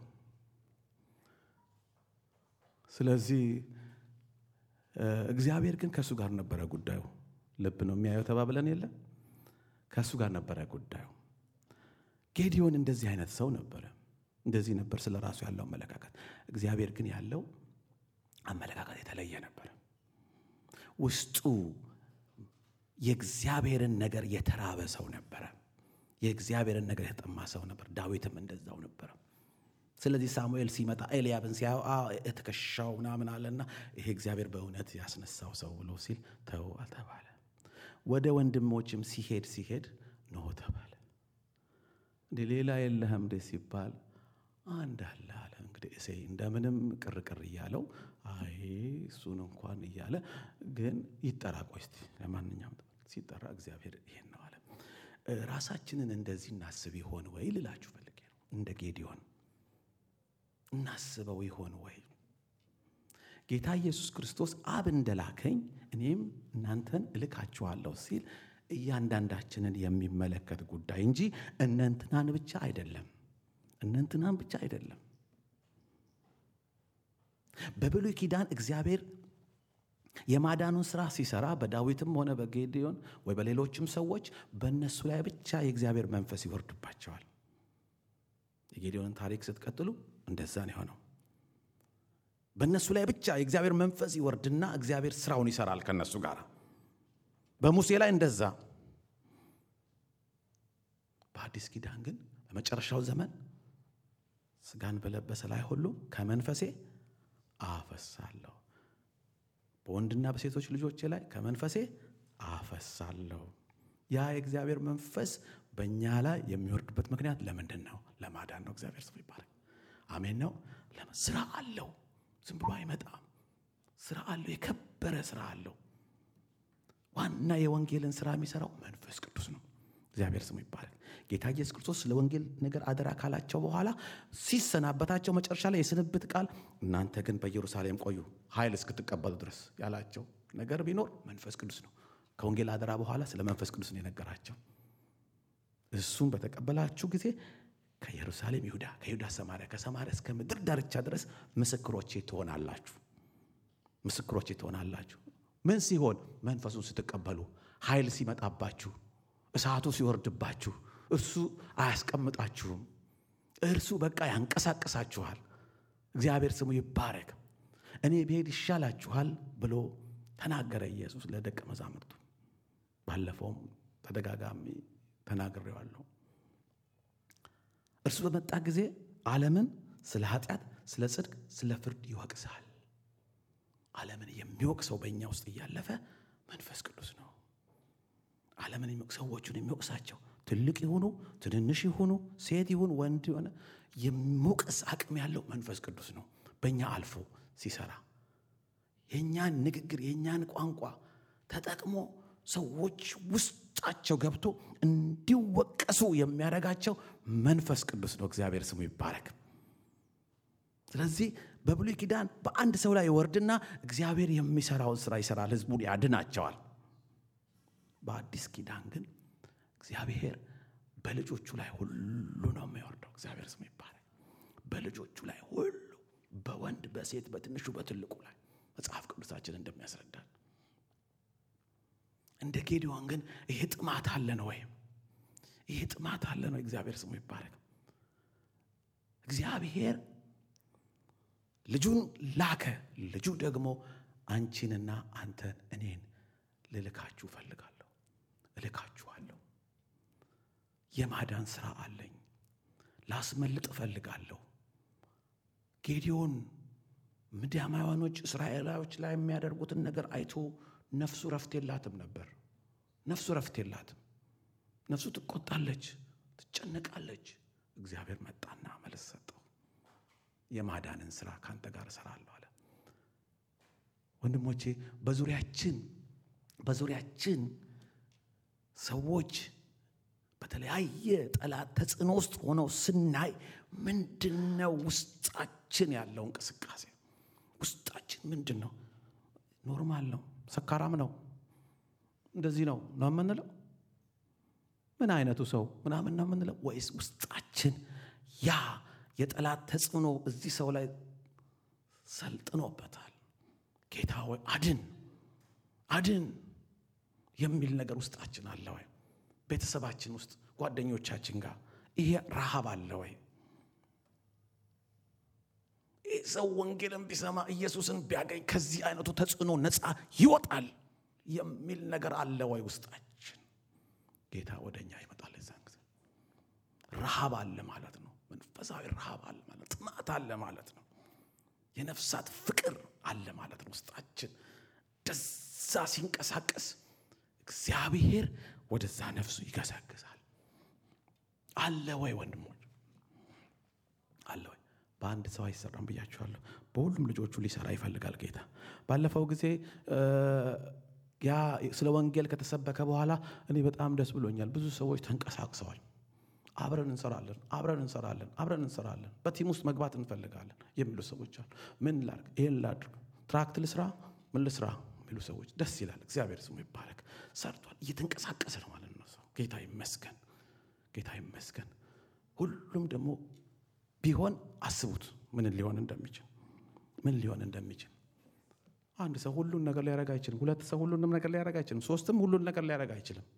ስለዚህ እግዚአብሔር ግን ከእሱ ጋር ነበረ ጉዳዩ። ልብ ነው የሚያየው ተባብለን የለ ከእሱ ጋር ነበረ ጉዳዩ። ጌዲዮን እንደዚህ አይነት ሰው ነበረ። እንደዚህ ነበር ስለ ራሱ ያለው አመለካከት። እግዚአብሔር ግን ያለው አመለካከት የተለየ ነበረ። ውስጡ የእግዚአብሔርን ነገር የተራበ ሰው ነበረ። የእግዚአብሔርን ነገር የተጠማ ሰው ነበር። ዳዊትም እንደዛው ነበረ። ስለዚህ ሳሙኤል ሲመጣ ኤልያብን ሲያየው ትከሻው ምናምን አለና ይሄ እግዚአብሔር በእውነት ያስነሳው ሰው ብሎ ሲል ተው አልተባለ። ወደ ወንድሞችም ሲሄድ ሲሄድ ኖ ተባለ። እንደ ሌላ የለህም እንደ ሲባል አንድ አለ አለ። እንግዲህ እሴይ እንደምንም ቅርቅር እያለው አይ እሱን እንኳን እያለ ግን ይጠራ ቆይ እስቲ ለማንኛውም ሲጠራ እግዚአብሔር ይሄን ነው አለ። ራሳችንን እንደዚህ እናስብ ይሆን ወይ ልላችሁ ፈልጌ ነው። እንደ ጌዲዮን እናስበው ይሆን ወይ? ጌታ ኢየሱስ ክርስቶስ አብ እንደላከኝ እኔም እናንተን እልካችኋለሁ ሲል እያንዳንዳችንን የሚመለከት ጉዳይ እንጂ እነንትናን ብቻ አይደለም። እነንትናን ብቻ አይደለም። በብሉይ ኪዳን እግዚአብሔር የማዳኑን ስራ ሲሰራ በዳዊትም ሆነ በጌዲዮን ወይ በሌሎችም ሰዎች በእነሱ ላይ ብቻ የእግዚአብሔር መንፈስ ይወርድባቸዋል። የጌዲዮንን ታሪክ ስትቀጥሉ እንደዛ ነው የሆነው። በእነሱ ላይ ብቻ የእግዚአብሔር መንፈስ ይወርድና እግዚአብሔር ስራውን ይሰራል ከእነሱ ጋር። በሙሴ ላይ እንደዛ። በአዲስ ኪዳን ግን በመጨረሻው ዘመን ስጋን በለበሰ ላይ ሁሉ ከመንፈሴ አፈሳለሁ በወንድና በሴቶች ልጆቼ ላይ ከመንፈሴ አፈሳለሁ። ያ የእግዚአብሔር መንፈስ በእኛ ላይ የሚወርድበት ምክንያት ለምንድን ነው? ለማዳን ነው። እግዚአብሔር ስሙ ይባላል። አሜን ነው። ስራ አለው። ዝም ብሎ አይመጣም። ስራ አለው። የከበረ ስራ አለው። ዋና የወንጌልን ስራ የሚሰራው መንፈስ ቅዱስ ነው። እግዚአብሔር ስሙ ይባላል። ጌታ ኢየሱስ ክርስቶስ ስለ ወንጌል ነገር አደራ ካላቸው በኋላ ሲሰናበታቸው መጨረሻ ላይ የስንብት ቃል እናንተ ግን በኢየሩሳሌም ቆዩ ኃይል እስክትቀበሉ ድረስ ያላቸው ነገር ቢኖር መንፈስ ቅዱስ ነው። ከወንጌል አደራ በኋላ ስለ መንፈስ ቅዱስ ነው የነገራቸው። እሱም በተቀበላችሁ ጊዜ ከኢየሩሳሌም ይሁዳ፣ ከይሁዳ ሰማርያ፣ ከሰማርያ እስከ ምድር ዳርቻ ድረስ ምስክሮቼ ትሆናላችሁ። ምስክሮቼ ትሆናላችሁ። ምን ሲሆን? መንፈሱን ስትቀበሉ፣ ኃይል ሲመጣባችሁ፣ እሳቱ ሲወርድባችሁ እርሱ አያስቀምጣችሁም። እርሱ በቃ ያንቀሳቅሳችኋል። እግዚአብሔር ስሙ ይባረክ። እኔ ብሄድ ይሻላችኋል ብሎ ተናገረ ኢየሱስ ለደቀ መዛሙርቱ። ባለፈውም ተደጋጋሚ ተናግሬዋለሁ። እርሱ በመጣ ጊዜ ዓለምን ስለ ኃጢአት፣ ስለ ጽድቅ፣ ስለ ፍርድ ይወቅሳል። ዓለምን የሚወቅሰው በእኛ ውስጥ እያለፈ መንፈስ ቅዱስ ነው። ዓለምን ሰዎቹን የሚወቅሳቸው ትልቅ ይሁኑ ትንንሽ ይሁኑ ሴት ይሁን ወንድ የሆነ የሚወቅስ አቅም ያለው መንፈስ ቅዱስ ነው። በእኛ አልፎ ሲሰራ የእኛን ንግግር የእኛን ቋንቋ ተጠቅሞ ሰዎች ውስጣቸው ገብቶ እንዲወቀሱ የሚያደርጋቸው መንፈስ ቅዱስ ነው። እግዚአብሔር ስሙ ይባረክ። ስለዚህ በብሉይ ኪዳን በአንድ ሰው ላይ ይወርድና እግዚአብሔር የሚሰራውን ስራ ይሰራል፣ ህዝቡን ያድናቸዋል። በአዲስ ኪዳን ግን እግዚአብሔር በልጆቹ ላይ ሁሉ ነው የሚወርደው። እግዚአብሔር ስሙ ይባረክ። በልጆቹ ላይ ሁሉ በወንድ በሴት በትንሹ በትልቁ ላይ መጽሐፍ ቅዱሳችን እንደሚያስረዳን እንደ ጌዲዮን ግን ይሄ ጥማት አለን ወይም ይሄ ጥማት አለን ወይ? እግዚአብሔር ስሙ ይባረክ። እግዚአብሔር ልጁን ላከ። ልጁ ደግሞ አንቺንና አንተን እኔን ልልካችሁ እፈልጋለሁ፣ እልካችኋለሁ። የማዳን ስራ አለኝ። ላስመልጥ እፈልጋለሁ። ጌዲዮን ምድያማውያኖች እስራኤላዎች ላይ የሚያደርጉትን ነገር አይቶ ነፍሱ ረፍት የላትም ነበር። ነፍሱ ረፍት የላትም። ነፍሱ ትቆጣለች፣ ትጨነቃለች። እግዚአብሔር መጣና መልስ ሰጠው። የማዳንን ስራ ከአንተ ጋር እሰራለሁ አለ። ወንድሞቼ በዙሪያችን በዙሪያችን ሰዎች በተለያየ ጠላት ተጽዕኖ ውስጥ ሆነው ስናይ ምንድን ነው ውስጣችን ያለው እንቅስቃሴ? ውስጣችን ምንድን ነው? ኖርማል ነው? ሰካራም ነው? እንደዚህ ነው ነው የምንለው? ምን አይነቱ ሰው ምናምን ነው የምንለው? ወይስ ውስጣችን ያ የጠላት ተጽዕኖ እዚህ ሰው ላይ ሰልጥኖበታል? ጌታ ወይ አድን አድን የሚል ነገር ውስጣችን አለ ወይ? ቤተሰባችን ውስጥ ጓደኞቻችን ጋር ይሄ ረሃብ አለ ወይ? ይህ ሰው ወንጌልን ቢሰማ ኢየሱስን ቢያገኝ ከዚህ አይነቱ ተጽዕኖ ነፃ ይወጣል የሚል ነገር አለ ወይ ውስጣችን? ጌታ ወደ እኛ ይመጣል። የዛን ጊዜ ረሃብ አለ ማለት ነው። መንፈሳዊ ረሃብ አለ ማለት ጥማት አለ ማለት ነው። የነፍሳት ፍቅር አለ ማለት ነው ውስጣችን ደዛ ሲንቀሳቀስ እግዚአብሔር ወደዛ ነፍሱ ይገሰግሳል። አለ ወይ ወንድሞች? አለ ወይ? በአንድ ሰው አይሰራም ብያችኋለሁ። በሁሉም ልጆቹ ሊሰራ ይፈልጋል ጌታ። ባለፈው ጊዜ ያ ስለ ወንጌል ከተሰበከ በኋላ እኔ በጣም ደስ ብሎኛል። ብዙ ሰዎች ተንቀሳቅሰዋል። አብረን እንሰራለን፣ አብረን እንሰራለን፣ አብረን እንሰራለን፣ በቲም ውስጥ መግባት እንፈልጋለን የሚሉ ሰዎች አሉ። ምን ላድርግ? ይህን ላድርግ፣ ትራክት ልስራ፣ ምን ልስራ የሚሉ ሰዎች ደስ ይላል። እግዚአብሔር ስሙ ይባረክ። ሰርቷል፣ እየተንቀሳቀሰ ነው ማለት ነው ሰው። ጌታ ይመስገን፣ ጌታ ይመስገን። ሁሉም ደግሞ ቢሆን አስቡት ምን ሊሆን እንደሚችል ምን ሊሆን እንደሚችል። አንድ ሰው ሁሉን ነገር ሊያደርግ አይችልም። ሁለት ሰው ሁሉንም ነገር ሊያደርግ አይችልም። ሶስትም ሁሉን ነገር ሊያደርግ አይችልም።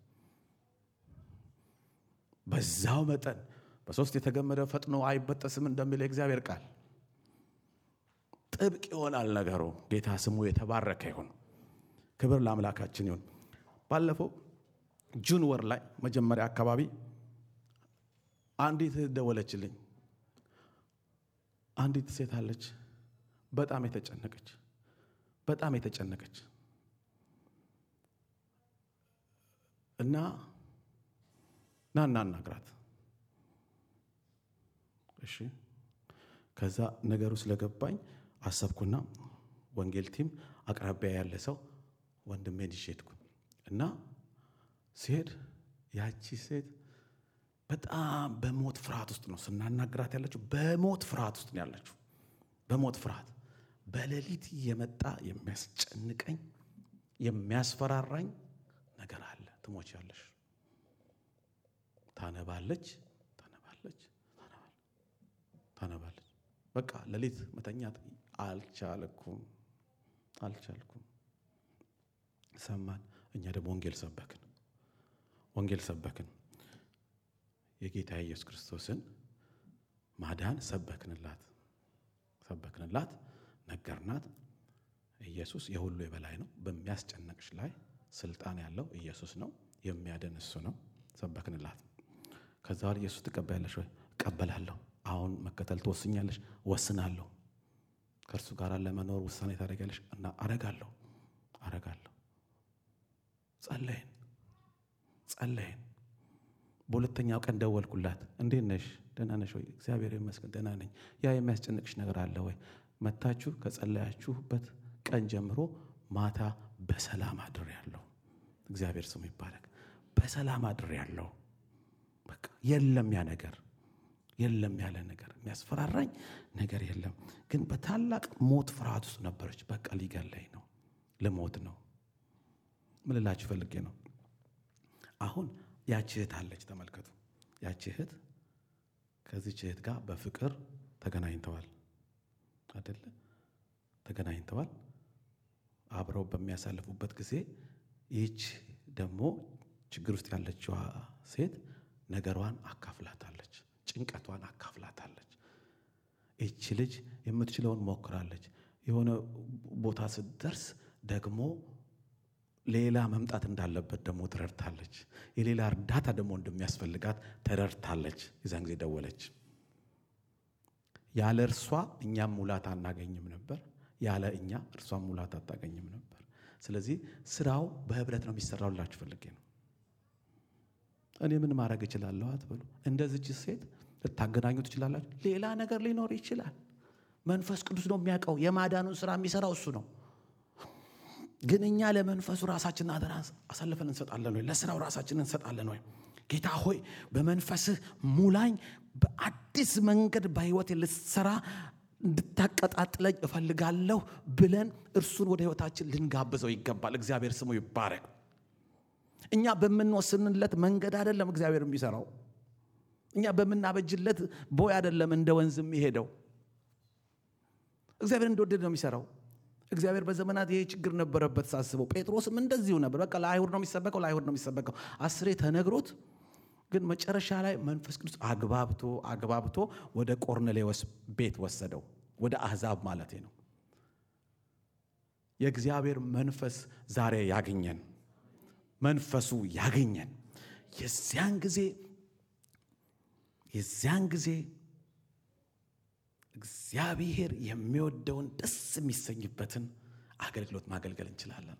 በዛው መጠን በሶስት የተገመደ ፈጥኖ አይበጠስም እንደሚል የእግዚአብሔር ቃል ጥብቅ ይሆናል ነገሩ። ጌታ ስሙ የተባረከ ይሁን። ክብር ለአምላካችን ይሁን። ባለፈው ጁን ወር ላይ መጀመሪያ አካባቢ አንዲት ደወለችልኝ። አንዲት ሴት አለች፣ በጣም የተጨነቀች በጣም የተጨነቀች እና ና እናናግራት። እሺ ከዛ ነገሩ ስለገባኝ አሰብኩና ወንጌል ቲም አቅራቢያ ያለ ሰው ወንድሜን ይዤ ሄድኩ እና ሲሄድ ያቺ ሴት በጣም በሞት ፍርሃት ውስጥ ነው ስናናግራት ያለችው። በሞት ፍርሃት ውስጥ ነው ያለችው። በሞት ፍርሃት በሌሊት የመጣ የሚያስጨንቀኝ የሚያስፈራራኝ ነገር አለ። ትሞቻለሽ። ታነባለች፣ ታነባለች፣ ታነባለች። በቃ ሌሊት መተኛት አልቻልኩም፣ አልቻልኩም። ሰማን። እኛ ደግሞ ወንጌል ሰበክን፣ ወንጌል ሰበክን። የጌታ ኢየሱስ ክርስቶስን ማዳን ሰበክንላት፣ ሰበክንላት፣ ነገርናት። ኢየሱስ የሁሉ የበላይ ነው። በሚያስጨነቅሽ ላይ ስልጣን ያለው ኢየሱስ ነው። የሚያድን እሱ ነው። ሰበክንላት። ከዛ በኋላ ኢየሱስ ትቀበያለሽ ወይ? እቀበላለሁ። አሁን መከተል ትወስኛለሽ? ወስናለሁ። ከእርሱ ጋር ለመኖር ውሳኔ ታደርጊያለሽ? እና አረጋለሁ፣ አረጋለሁ። ጸለይን፣ ጸለይን። በሁለተኛው ቀን ደወልኩላት። እንዴት ነሽ? ደህና ነሽ ወይ? እግዚአብሔር ይመስገን ደህና ነኝ። ያ የሚያስጨንቅሽ ነገር አለ ወይ? መታችሁ ከጸለያችሁበት ቀን ጀምሮ ማታ በሰላም አድሬያለሁ። እግዚአብሔር ስሙ ይባረክ። በሰላም አድሬያለሁ። በቃ የለም ያ ነገር የለም ያለ ነገር የሚያስፈራራኝ ነገር የለም። ግን በታላቅ ሞት ፍርሃት ውስጥ ነበረች። በቃ ሊገለኝ ነው፣ ልሞት ነው። ምን ልላችሁ ፈልጌ ነው አሁን ያቺ እህት አለች። ተመልከቱ፣ ያቺ እህት ከዚች እህት ጋር በፍቅር ተገናኝተዋል አደለ? ተገናኝተዋል። አብረው በሚያሳልፉበት ጊዜ ይህች ደግሞ ችግር ውስጥ ያለችዋ ሴት ነገሯን አካፍላታለች፣ ጭንቀቷን አካፍላታለች። ይህች ልጅ የምትችለውን ሞክራለች። የሆነ ቦታ ስትደርስ ደግሞ ሌላ መምጣት እንዳለበት ደግሞ ተረድታለች። የሌላ እርዳታ ደግሞ እንደሚያስፈልጋት ተረድታለች። የዛን ጊዜ ደወለች ያለ እርሷ እኛም ሙላት አናገኝም ነበር። ያለ እኛ እርሷም ሙላት አታገኝም ነበር። ስለዚህ ስራው በህብረት ነው የሚሰራው ላችሁ ፈልጌ ነው። እኔ ምን ማድረግ እችላለሁ አትበሉ። እንደዚች ሴት ልታገናኙ ትችላላችሁ። ሌላ ነገር ሊኖር ይችላል። መንፈስ ቅዱስ ነው የሚያውቀው። የማዳኑን ስራ የሚሰራው እሱ ነው። ግን እኛ ለመንፈሱ ራሳችንን አደራ አሳልፈን እንሰጣለን ወይ? ለስራው ራሳችንን እንሰጣለን ወይ? ጌታ ሆይ በመንፈስህ ሙላኝ፣ በአዲስ መንገድ በህይወቴ ልትሰራ እንድታቀጣጥለኝ እፈልጋለሁ ብለን እርሱን ወደ ህይወታችን ልንጋብዘው ይገባል። እግዚአብሔር ስሙ ይባረክ። እኛ በምንወስንለት መንገድ አይደለም እግዚአብሔር የሚሰራው። እኛ በምናበጅለት ቦይ አይደለም እንደ ወንዝ የሚሄደው። እግዚአብሔር እንደወደድ ነው የሚሰራው። እግዚአብሔር በዘመናት ይሄ ችግር ነበረበት ሳስበው። ጴጥሮስም እንደዚሁ ነበር። በቃ ለአይሁድ ነው የሚሰበከው፣ ለአይሁድ ነው የሚሰበከው። አስሬ ተነግሮት ግን መጨረሻ ላይ መንፈስ ቅዱስ አግባብቶ አግባብቶ ወደ ቆርኔሌዎስ ቤት ወሰደው። ወደ አሕዛብ ማለት ነው። የእግዚአብሔር መንፈስ ዛሬ ያገኘን፣ መንፈሱ ያገኘን። የዚያን ጊዜ የዚያን ጊዜ እግዚአብሔር የሚወደውን ደስ የሚሰኝበትን አገልግሎት ማገልገል እንችላለን።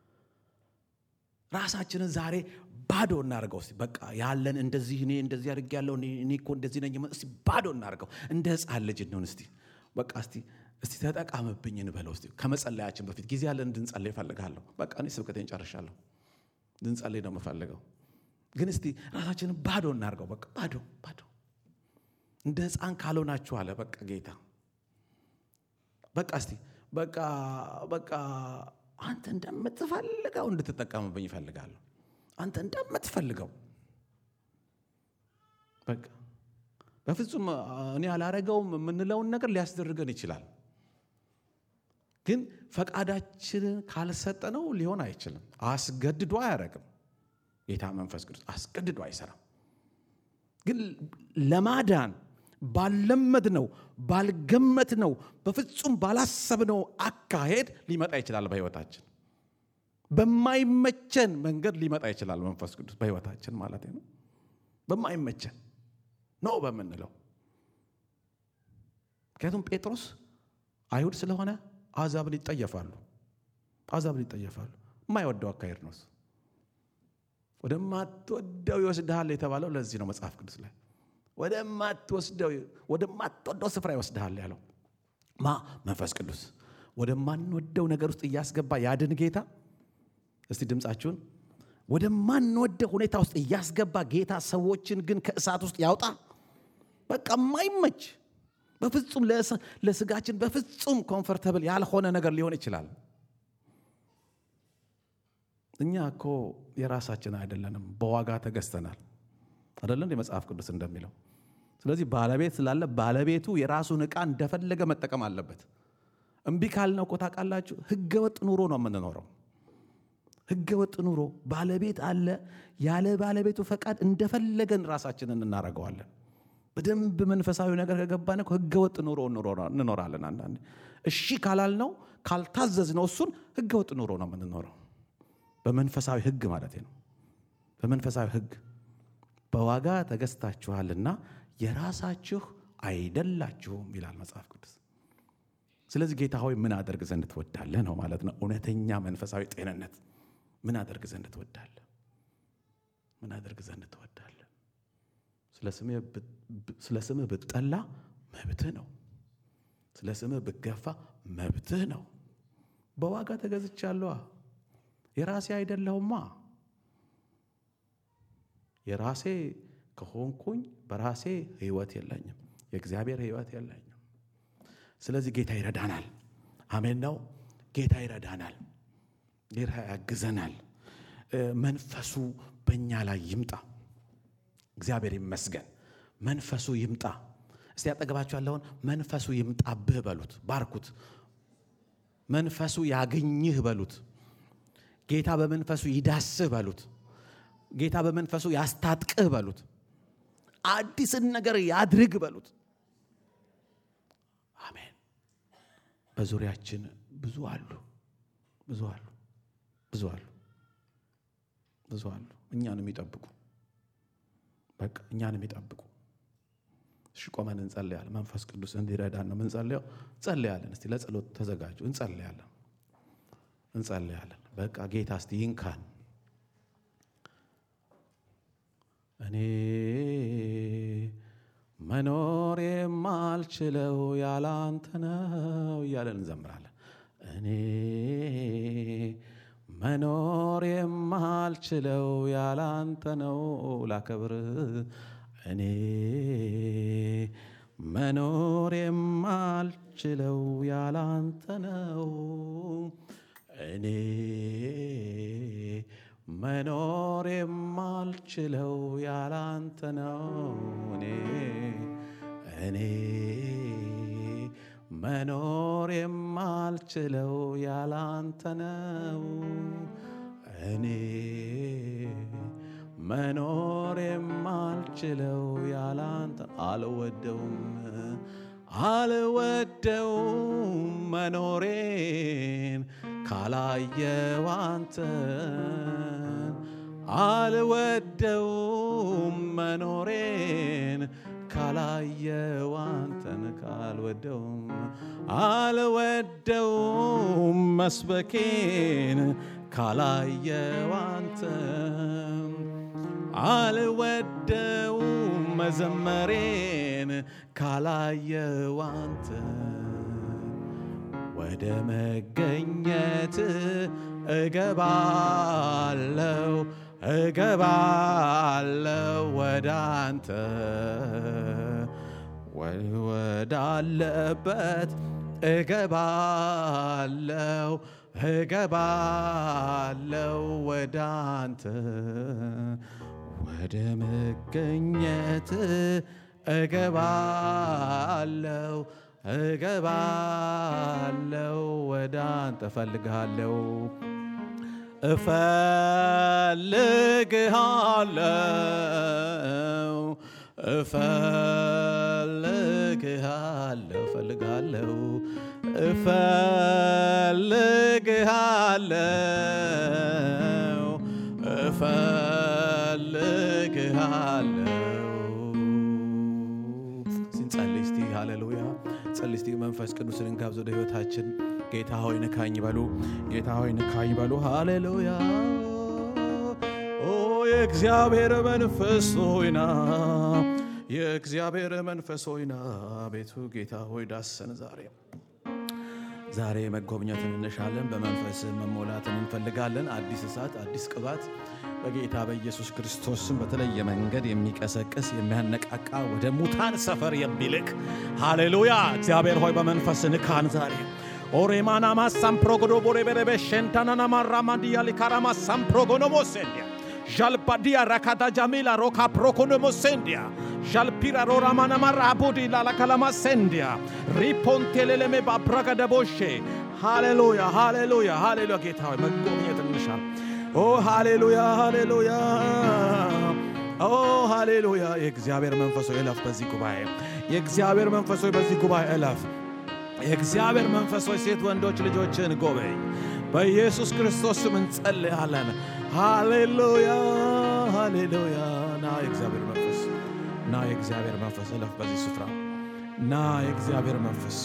ራሳችንን ዛሬ ባዶ እናደርገው። እስቲ በቃ ያለን እንደዚህ እኔ እንደዚህ አድርጌያለሁ እኔ እኮ እንደዚህ ነኝ። እስቲ ባዶ እናደርገው። እንደ ሕፃን ልጅ እንሆን። እስቲ በቃ እስቲ እስቲ ተጠቃምብኝ እንበለው። እስቲ ከመጸለያችን በፊት ጊዜ ያለን እንድንጸልይ እፈልጋለሁ። በቃ እኔ ስብከቴን ጨርሻለሁ። እንድንጸልይ ነው የምፈልገው። ግን እስቲ ራሳችንን ባዶ እናደርገው። በቃ ባዶ ባዶ እንደ ሕፃን ካልሆናችሁ አለ በቃ ጌታ በቃ እስቲ በቃ በቃ አንተ እንደምትፈልገው እንድትጠቀምብኝ ይፈልጋለሁ። አንተ እንደምትፈልገው በቃ በፍጹም እኔ አላረገውም የምንለውን ነገር ሊያስደርገን ይችላል። ግን ፈቃዳችንን ካልሰጠነው ሊሆን አይችልም። አስገድዶ አያረግም። ጌታ መንፈስ ቅዱስ አስገድዶ አይሰራም። ግን ለማዳን ባልለመድነው ባልገመትነው በፍጹም ባላሰብነው አካሄድ ሊመጣ ይችላል። በሕይወታችን በማይመቸን መንገድ ሊመጣ ይችላል። መንፈስ ቅዱስ በሕይወታችን ማለት ነው። በማይመቸን ነው በምንለው ምክንያቱም ጴጥሮስ አይሁድ ስለሆነ አሕዛብን ይጠየፋሉ። አሕዛብን ይጠየፋሉ። የማይወደው አካሄድ ነው። ወደማትወደው ይወስድሃል የተባለው ለዚህ ነው። መጽሐፍ ቅዱስ ላይ ወደማትወስደው ወደማትወደው ስፍራ ይወስድሃል ያለው ማ መንፈስ ቅዱስ ወደማንወደው ነገር ውስጥ እያስገባ ያድን ጌታ። እስቲ ድምፃችሁን ወደማንወደው ሁኔታ ውስጥ እያስገባ ጌታ ሰዎችን ግን ከእሳት ውስጥ ያውጣ። በቃ የማይመች በፍጹም ለስጋችን በፍጹም ኮምፈርተብል ያልሆነ ነገር ሊሆን ይችላል። እኛ እኮ የራሳችን አይደለንም፣ በዋጋ ተገዝተናል። አይደለም የመጽሐፍ ቅዱስ እንደሚለው። ስለዚህ ባለቤት ስላለ ባለቤቱ የራሱን ዕቃ እንደፈለገ መጠቀም አለበት። እምቢ ካልነው እኮ ታውቃላችሁ፣ ህገወጥ ኑሮ ነው የምንኖረው። ህገወጥ ኑሮ ባለቤት አለ። ያለ ባለቤቱ ፈቃድ እንደፈለገን ራሳችንን እናደርገዋለን። በደንብ መንፈሳዊ ነገር ከገባን እኮ ህገወጥ ኑሮ እንኖራለን። አንዳንዴ እሺ ካላልነው ካልታዘዝነው እሱን ህገወጥ ኑሮ ነው የምንኖረው። በመንፈሳዊ ህግ ማለት ነው። በመንፈሳዊ ህግ በዋጋ ተገዝታችኋልና የራሳችሁ አይደላችሁም ይላል መጽሐፍ ቅዱስ። ስለዚህ ጌታ ሆይ ምን አደርግ ዘንድ ትወዳለህ ነው ማለት ነው። እውነተኛ መንፈሳዊ ጤንነት ምን አደርግ ዘንድ ትወዳለህ? ምን አደርግ ዘንድ ትወዳለህ? ስለ ስምህ ብጠላ መብትህ ነው። ስለ ስምህ ብገፋ መብትህ ነው። በዋጋ ተገዝቻለዋ። የራሴ አይደለሁማ። የራሴ ከሆንኩኝ በራሴ ህይወት የለኝም። የእግዚአብሔር ህይወት የለኝም። ስለዚህ ጌታ ይረዳናል። አሜን ነው። ጌታ ይረዳናል። ጌታ ያግዘናል። መንፈሱ በእኛ ላይ ይምጣ። እግዚአብሔር ይመስገን። መንፈሱ ይምጣ። እስቲ ያጠገባችሁ ያለውን መንፈሱ ይምጣብህ በሉት፣ ባርኩት። መንፈሱ ያገኝህ በሉት። ጌታ በመንፈሱ ይዳስህ በሉት። ጌታ በመንፈሱ ያስታጥቅህ በሉት። አዲስን ነገር ያድርግ በሉት። አሜን። በዙሪያችን ብዙ አሉ፣ ብዙ አሉ፣ ብዙ አሉ፣ ብዙ አሉ። እኛን የሚጠብቁ በቃ እኛን የሚጠብቁ እሺ ቆመን እንጸልያለን። መንፈስ ቅዱስ እንዲረዳን ነው የምንጸልየው። እንጸልያለን። እስቲ ለጸሎት ተዘጋጁ። እንጸልያለን እንጸልያለን። በቃ ጌታ እስቲ ይንካን። እኔ መኖር የማልችለው ያለ አንተ ነው እያለን እንዘምራለን። እኔ መኖር የማልችለው ያለ አንተ ነው ላከብር እኔ መኖር የማልችለው ያለ አንተ ነው እኔ መኖር የማልችለው ያለ አንተ ነው እኔ እኔ መኖር የማልችለው ያለ አንተ ነው እኔ መኖር የማልችለው ያለ አንተ አልወደውም አልወደውም መኖሬን ካላየው አንተን አልወደውም መኖሬን ካላየው አንተን ካልወደውም አልወደውም መስበኬን ካላየው አንተን አልወደውም መዘመሬን ካላየው አንተን ወደ መገኘት እገባለው እገባለው ወደ አንተ ወዳለበት እገባለው እገባለው ወደ አንተ ወደ መገኘት እገባለው እገባለው ወደ አንተ እፈልግሃለው እፈልግሃለው እፈልግሃለው እፈልግሃለው እፈልግሃለው ሲንጸልይ እስቲ ሃሌሉያ ጸልይ እስቲ መንፈስ ቅዱስን እንጋብዝ ወደ ህይወታችን ጌታ ሆይ ንካኝ በሉ ጌታ ሆይ ንካኝ በሉ ሃሌሉያ ኦ የእግዚአብሔር መንፈስ ሆይና የእግዚአብሔር መንፈስ ሆይና ቤቱ ጌታ ሆይ ዳሰን ዛሬ ዛሬ መጎብኘትን እንሻለን። በመንፈስ መሞላትን እንፈልጋለን። አዲስ እሳት፣ አዲስ ቅባት በጌታ በኢየሱስ ክርስቶስም በተለየ መንገድ የሚቀሰቅስ የሚያነቃቃ ወደ ሙታን ሰፈር የሚልክ ሃሌሉያ። እግዚአብሔር ሆይ በመንፈስ ንካን ዛሬ ኦሬማና ማሳም ፕሮጎዶ ቦሬ በረበ ሸንታናና ማራማንዲያ ሊካራማ ሳም ፕሮጎኖ ሞሴንዲያ ዣልባዲያ ራካታ ጃሚላ ሮካ ፕሮኮኖ ሞሴንዲያ ዣልፒራ ሮራማና ማራ አቡዲ ላላካላማ ሴንዲያ ሪፖንቴሌሌሜ ባብራጋ ደቦሼ ሃሌሉያ ሃሌሉያ ሃሌሉያ። ጌታ ሆይ መጎብኘት እንሻል። ኦ ሃሌሉያ ሃሌሉያ ኦ ሃሌሉያ። የእግዚአብሔር መንፈስ ሆይ እለፍ በዚህ ጉባኤ። የእግዚአብሔር መንፈስ ሆይ በዚህ ጉባኤ እለፍ። የእግዚአብሔር መንፈስ ሆይ ሴት ወንዶች ልጆችን ጎበኝ። በኢየሱስ ክርስቶስ ስም እንጸልያለን። ሃሌሉያ ሃሌሉያ። ና የእግዚአብሔር መንፈስ ና የእግዚአብሔር መንፈስ እለፍ በዚህ ስፍራ ና የእግዚአብሔር መንፈስ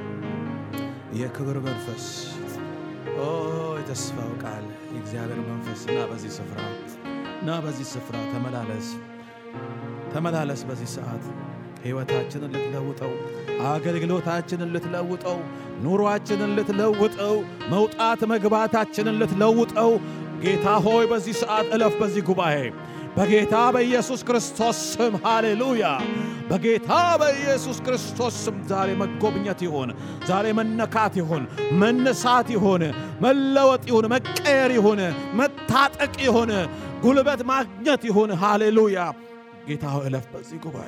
የክብር መንፈስ ኦ የተስፋው ቃል የእግዚአብሔር መንፈስ ና በዚህ ስፍራ ና በዚህ ስፍራ ተመላለስ ተመላለስ በዚህ ሰዓት ሕይወታችንን ልትለውጠው አገልግሎታችንን ልትለውጠው ኑሯችንን ልትለውጠው መውጣት መግባታችንን ልትለውጠው ጌታ ሆይ በዚህ ሰዓት እለፍ በዚህ ጉባኤ በጌታ በኢየሱስ ክርስቶስ ስም ሃሌሉያ። በጌታ በኢየሱስ ክርስቶስ ስም ዛሬ መጎብኘት ይሁን፣ ዛሬ መነካት ይሁን፣ መነሳት ይሁን፣ መለወጥ ይሁን፣ መቀየር ይሁን፣ መታጠቅ ይሁን፣ ጉልበት ማግኘት ይሁን። ሃሌሉያ። ጌታ ሆይ እለፍ በዚህ ጉባኤ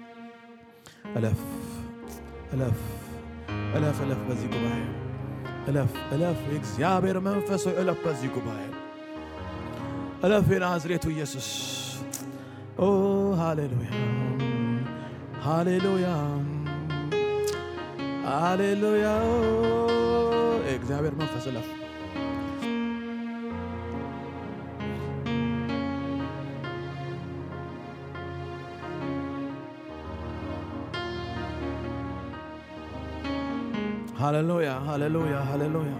እለፍ እለፍ እለፍ እለፍ በዚህ ጉባኤ እለፍ እለፍ። የእግዚአብሔር መንፈስ ሆይ እለፍ በዚህ ጉባኤ እለፍ። የናዝሬቱ ኢየሱስ ኦ ሃሌሉያ ሃሌሉያ ሃሌሉያ። የእግዚአብሔር መንፈስ እለፍ ሃሌሉያ ሃሌሉያ ሃሌሉያ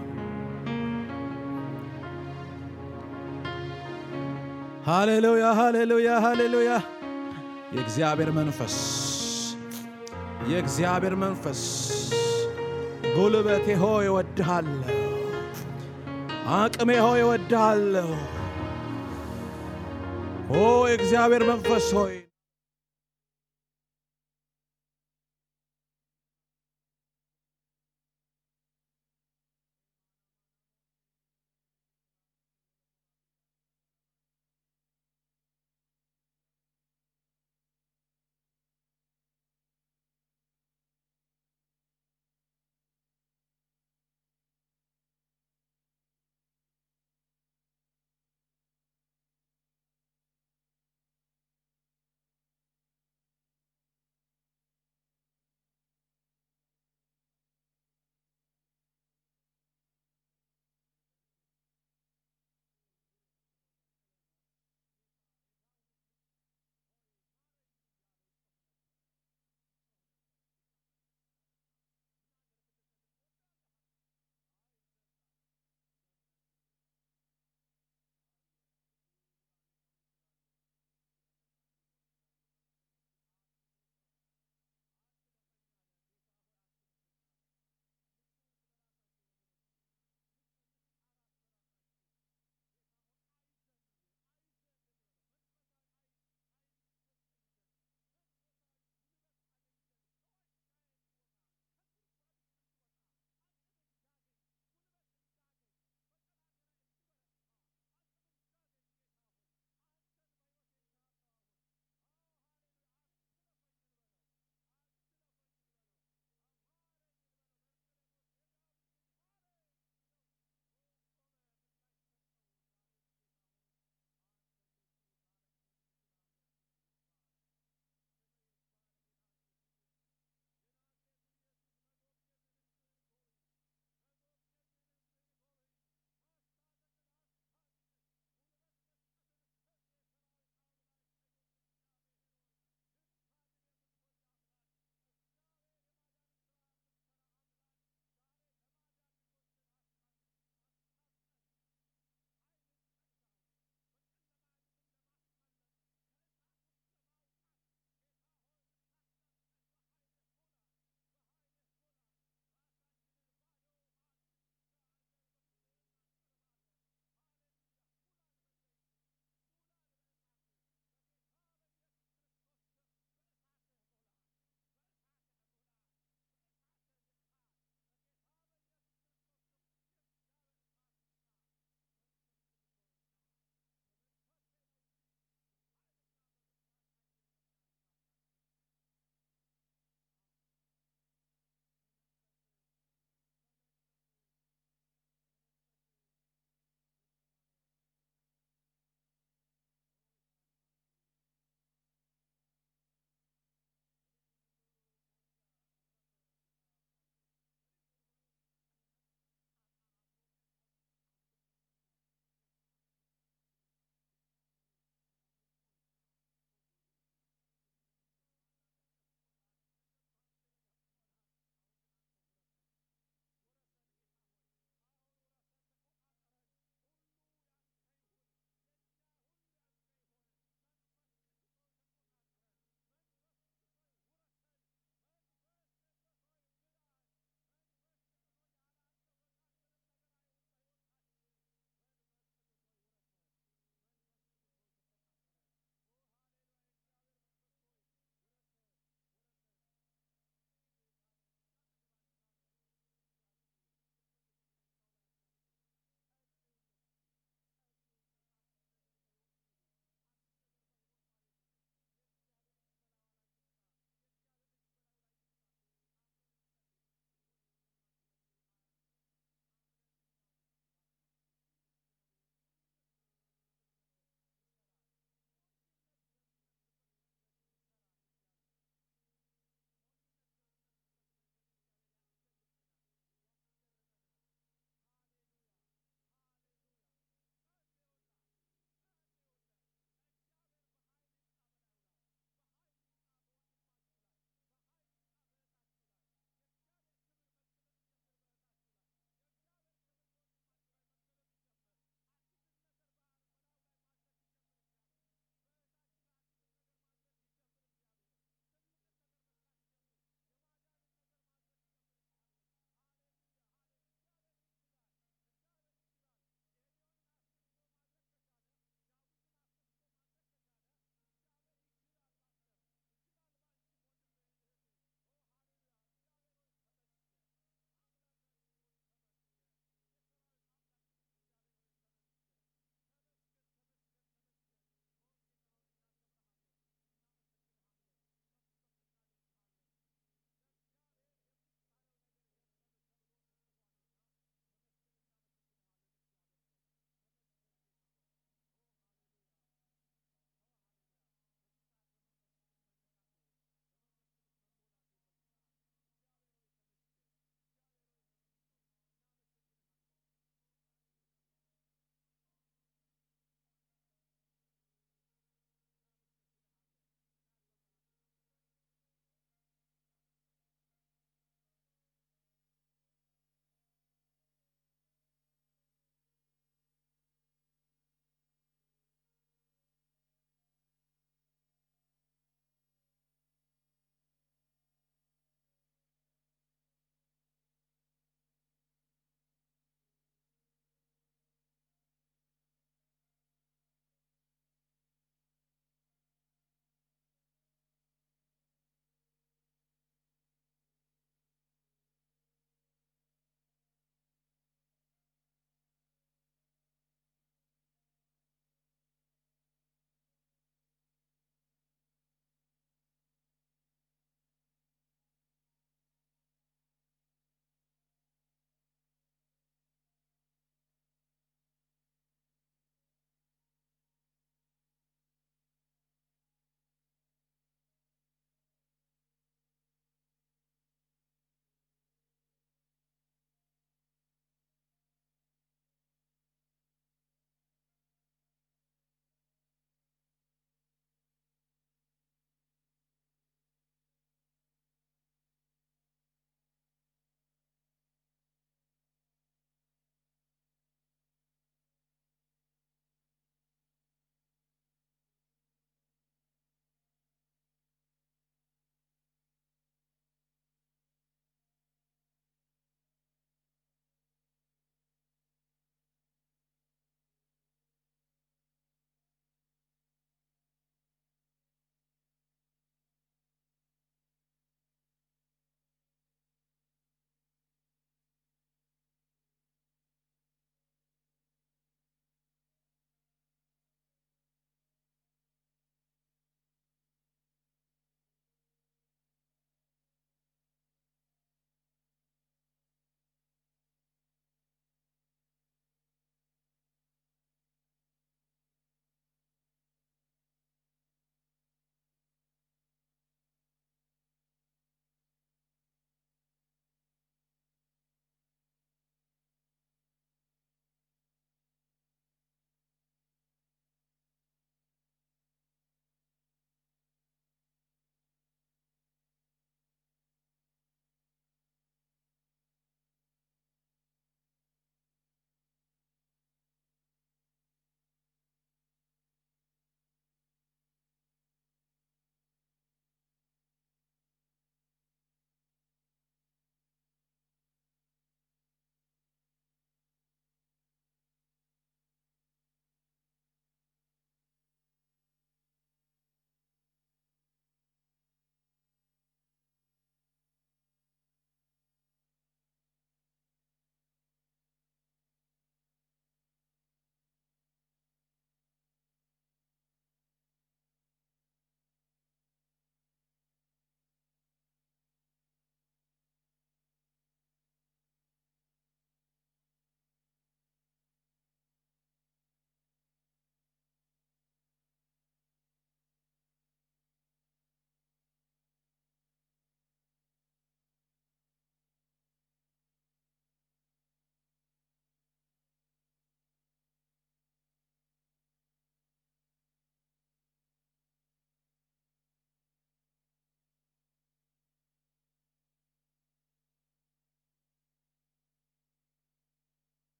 ሃሌሉያ ሃሌሉያ ሃሌሉያ የእግዚአብሔር መንፈስ የእግዚአብሔር መንፈስ ጉልበቴ ሆይ እወድሃለሁ፣ አቅሜ ሆይ እወድሃለሁ። ኦ የእግዚአብሔር መንፈስ ሆይ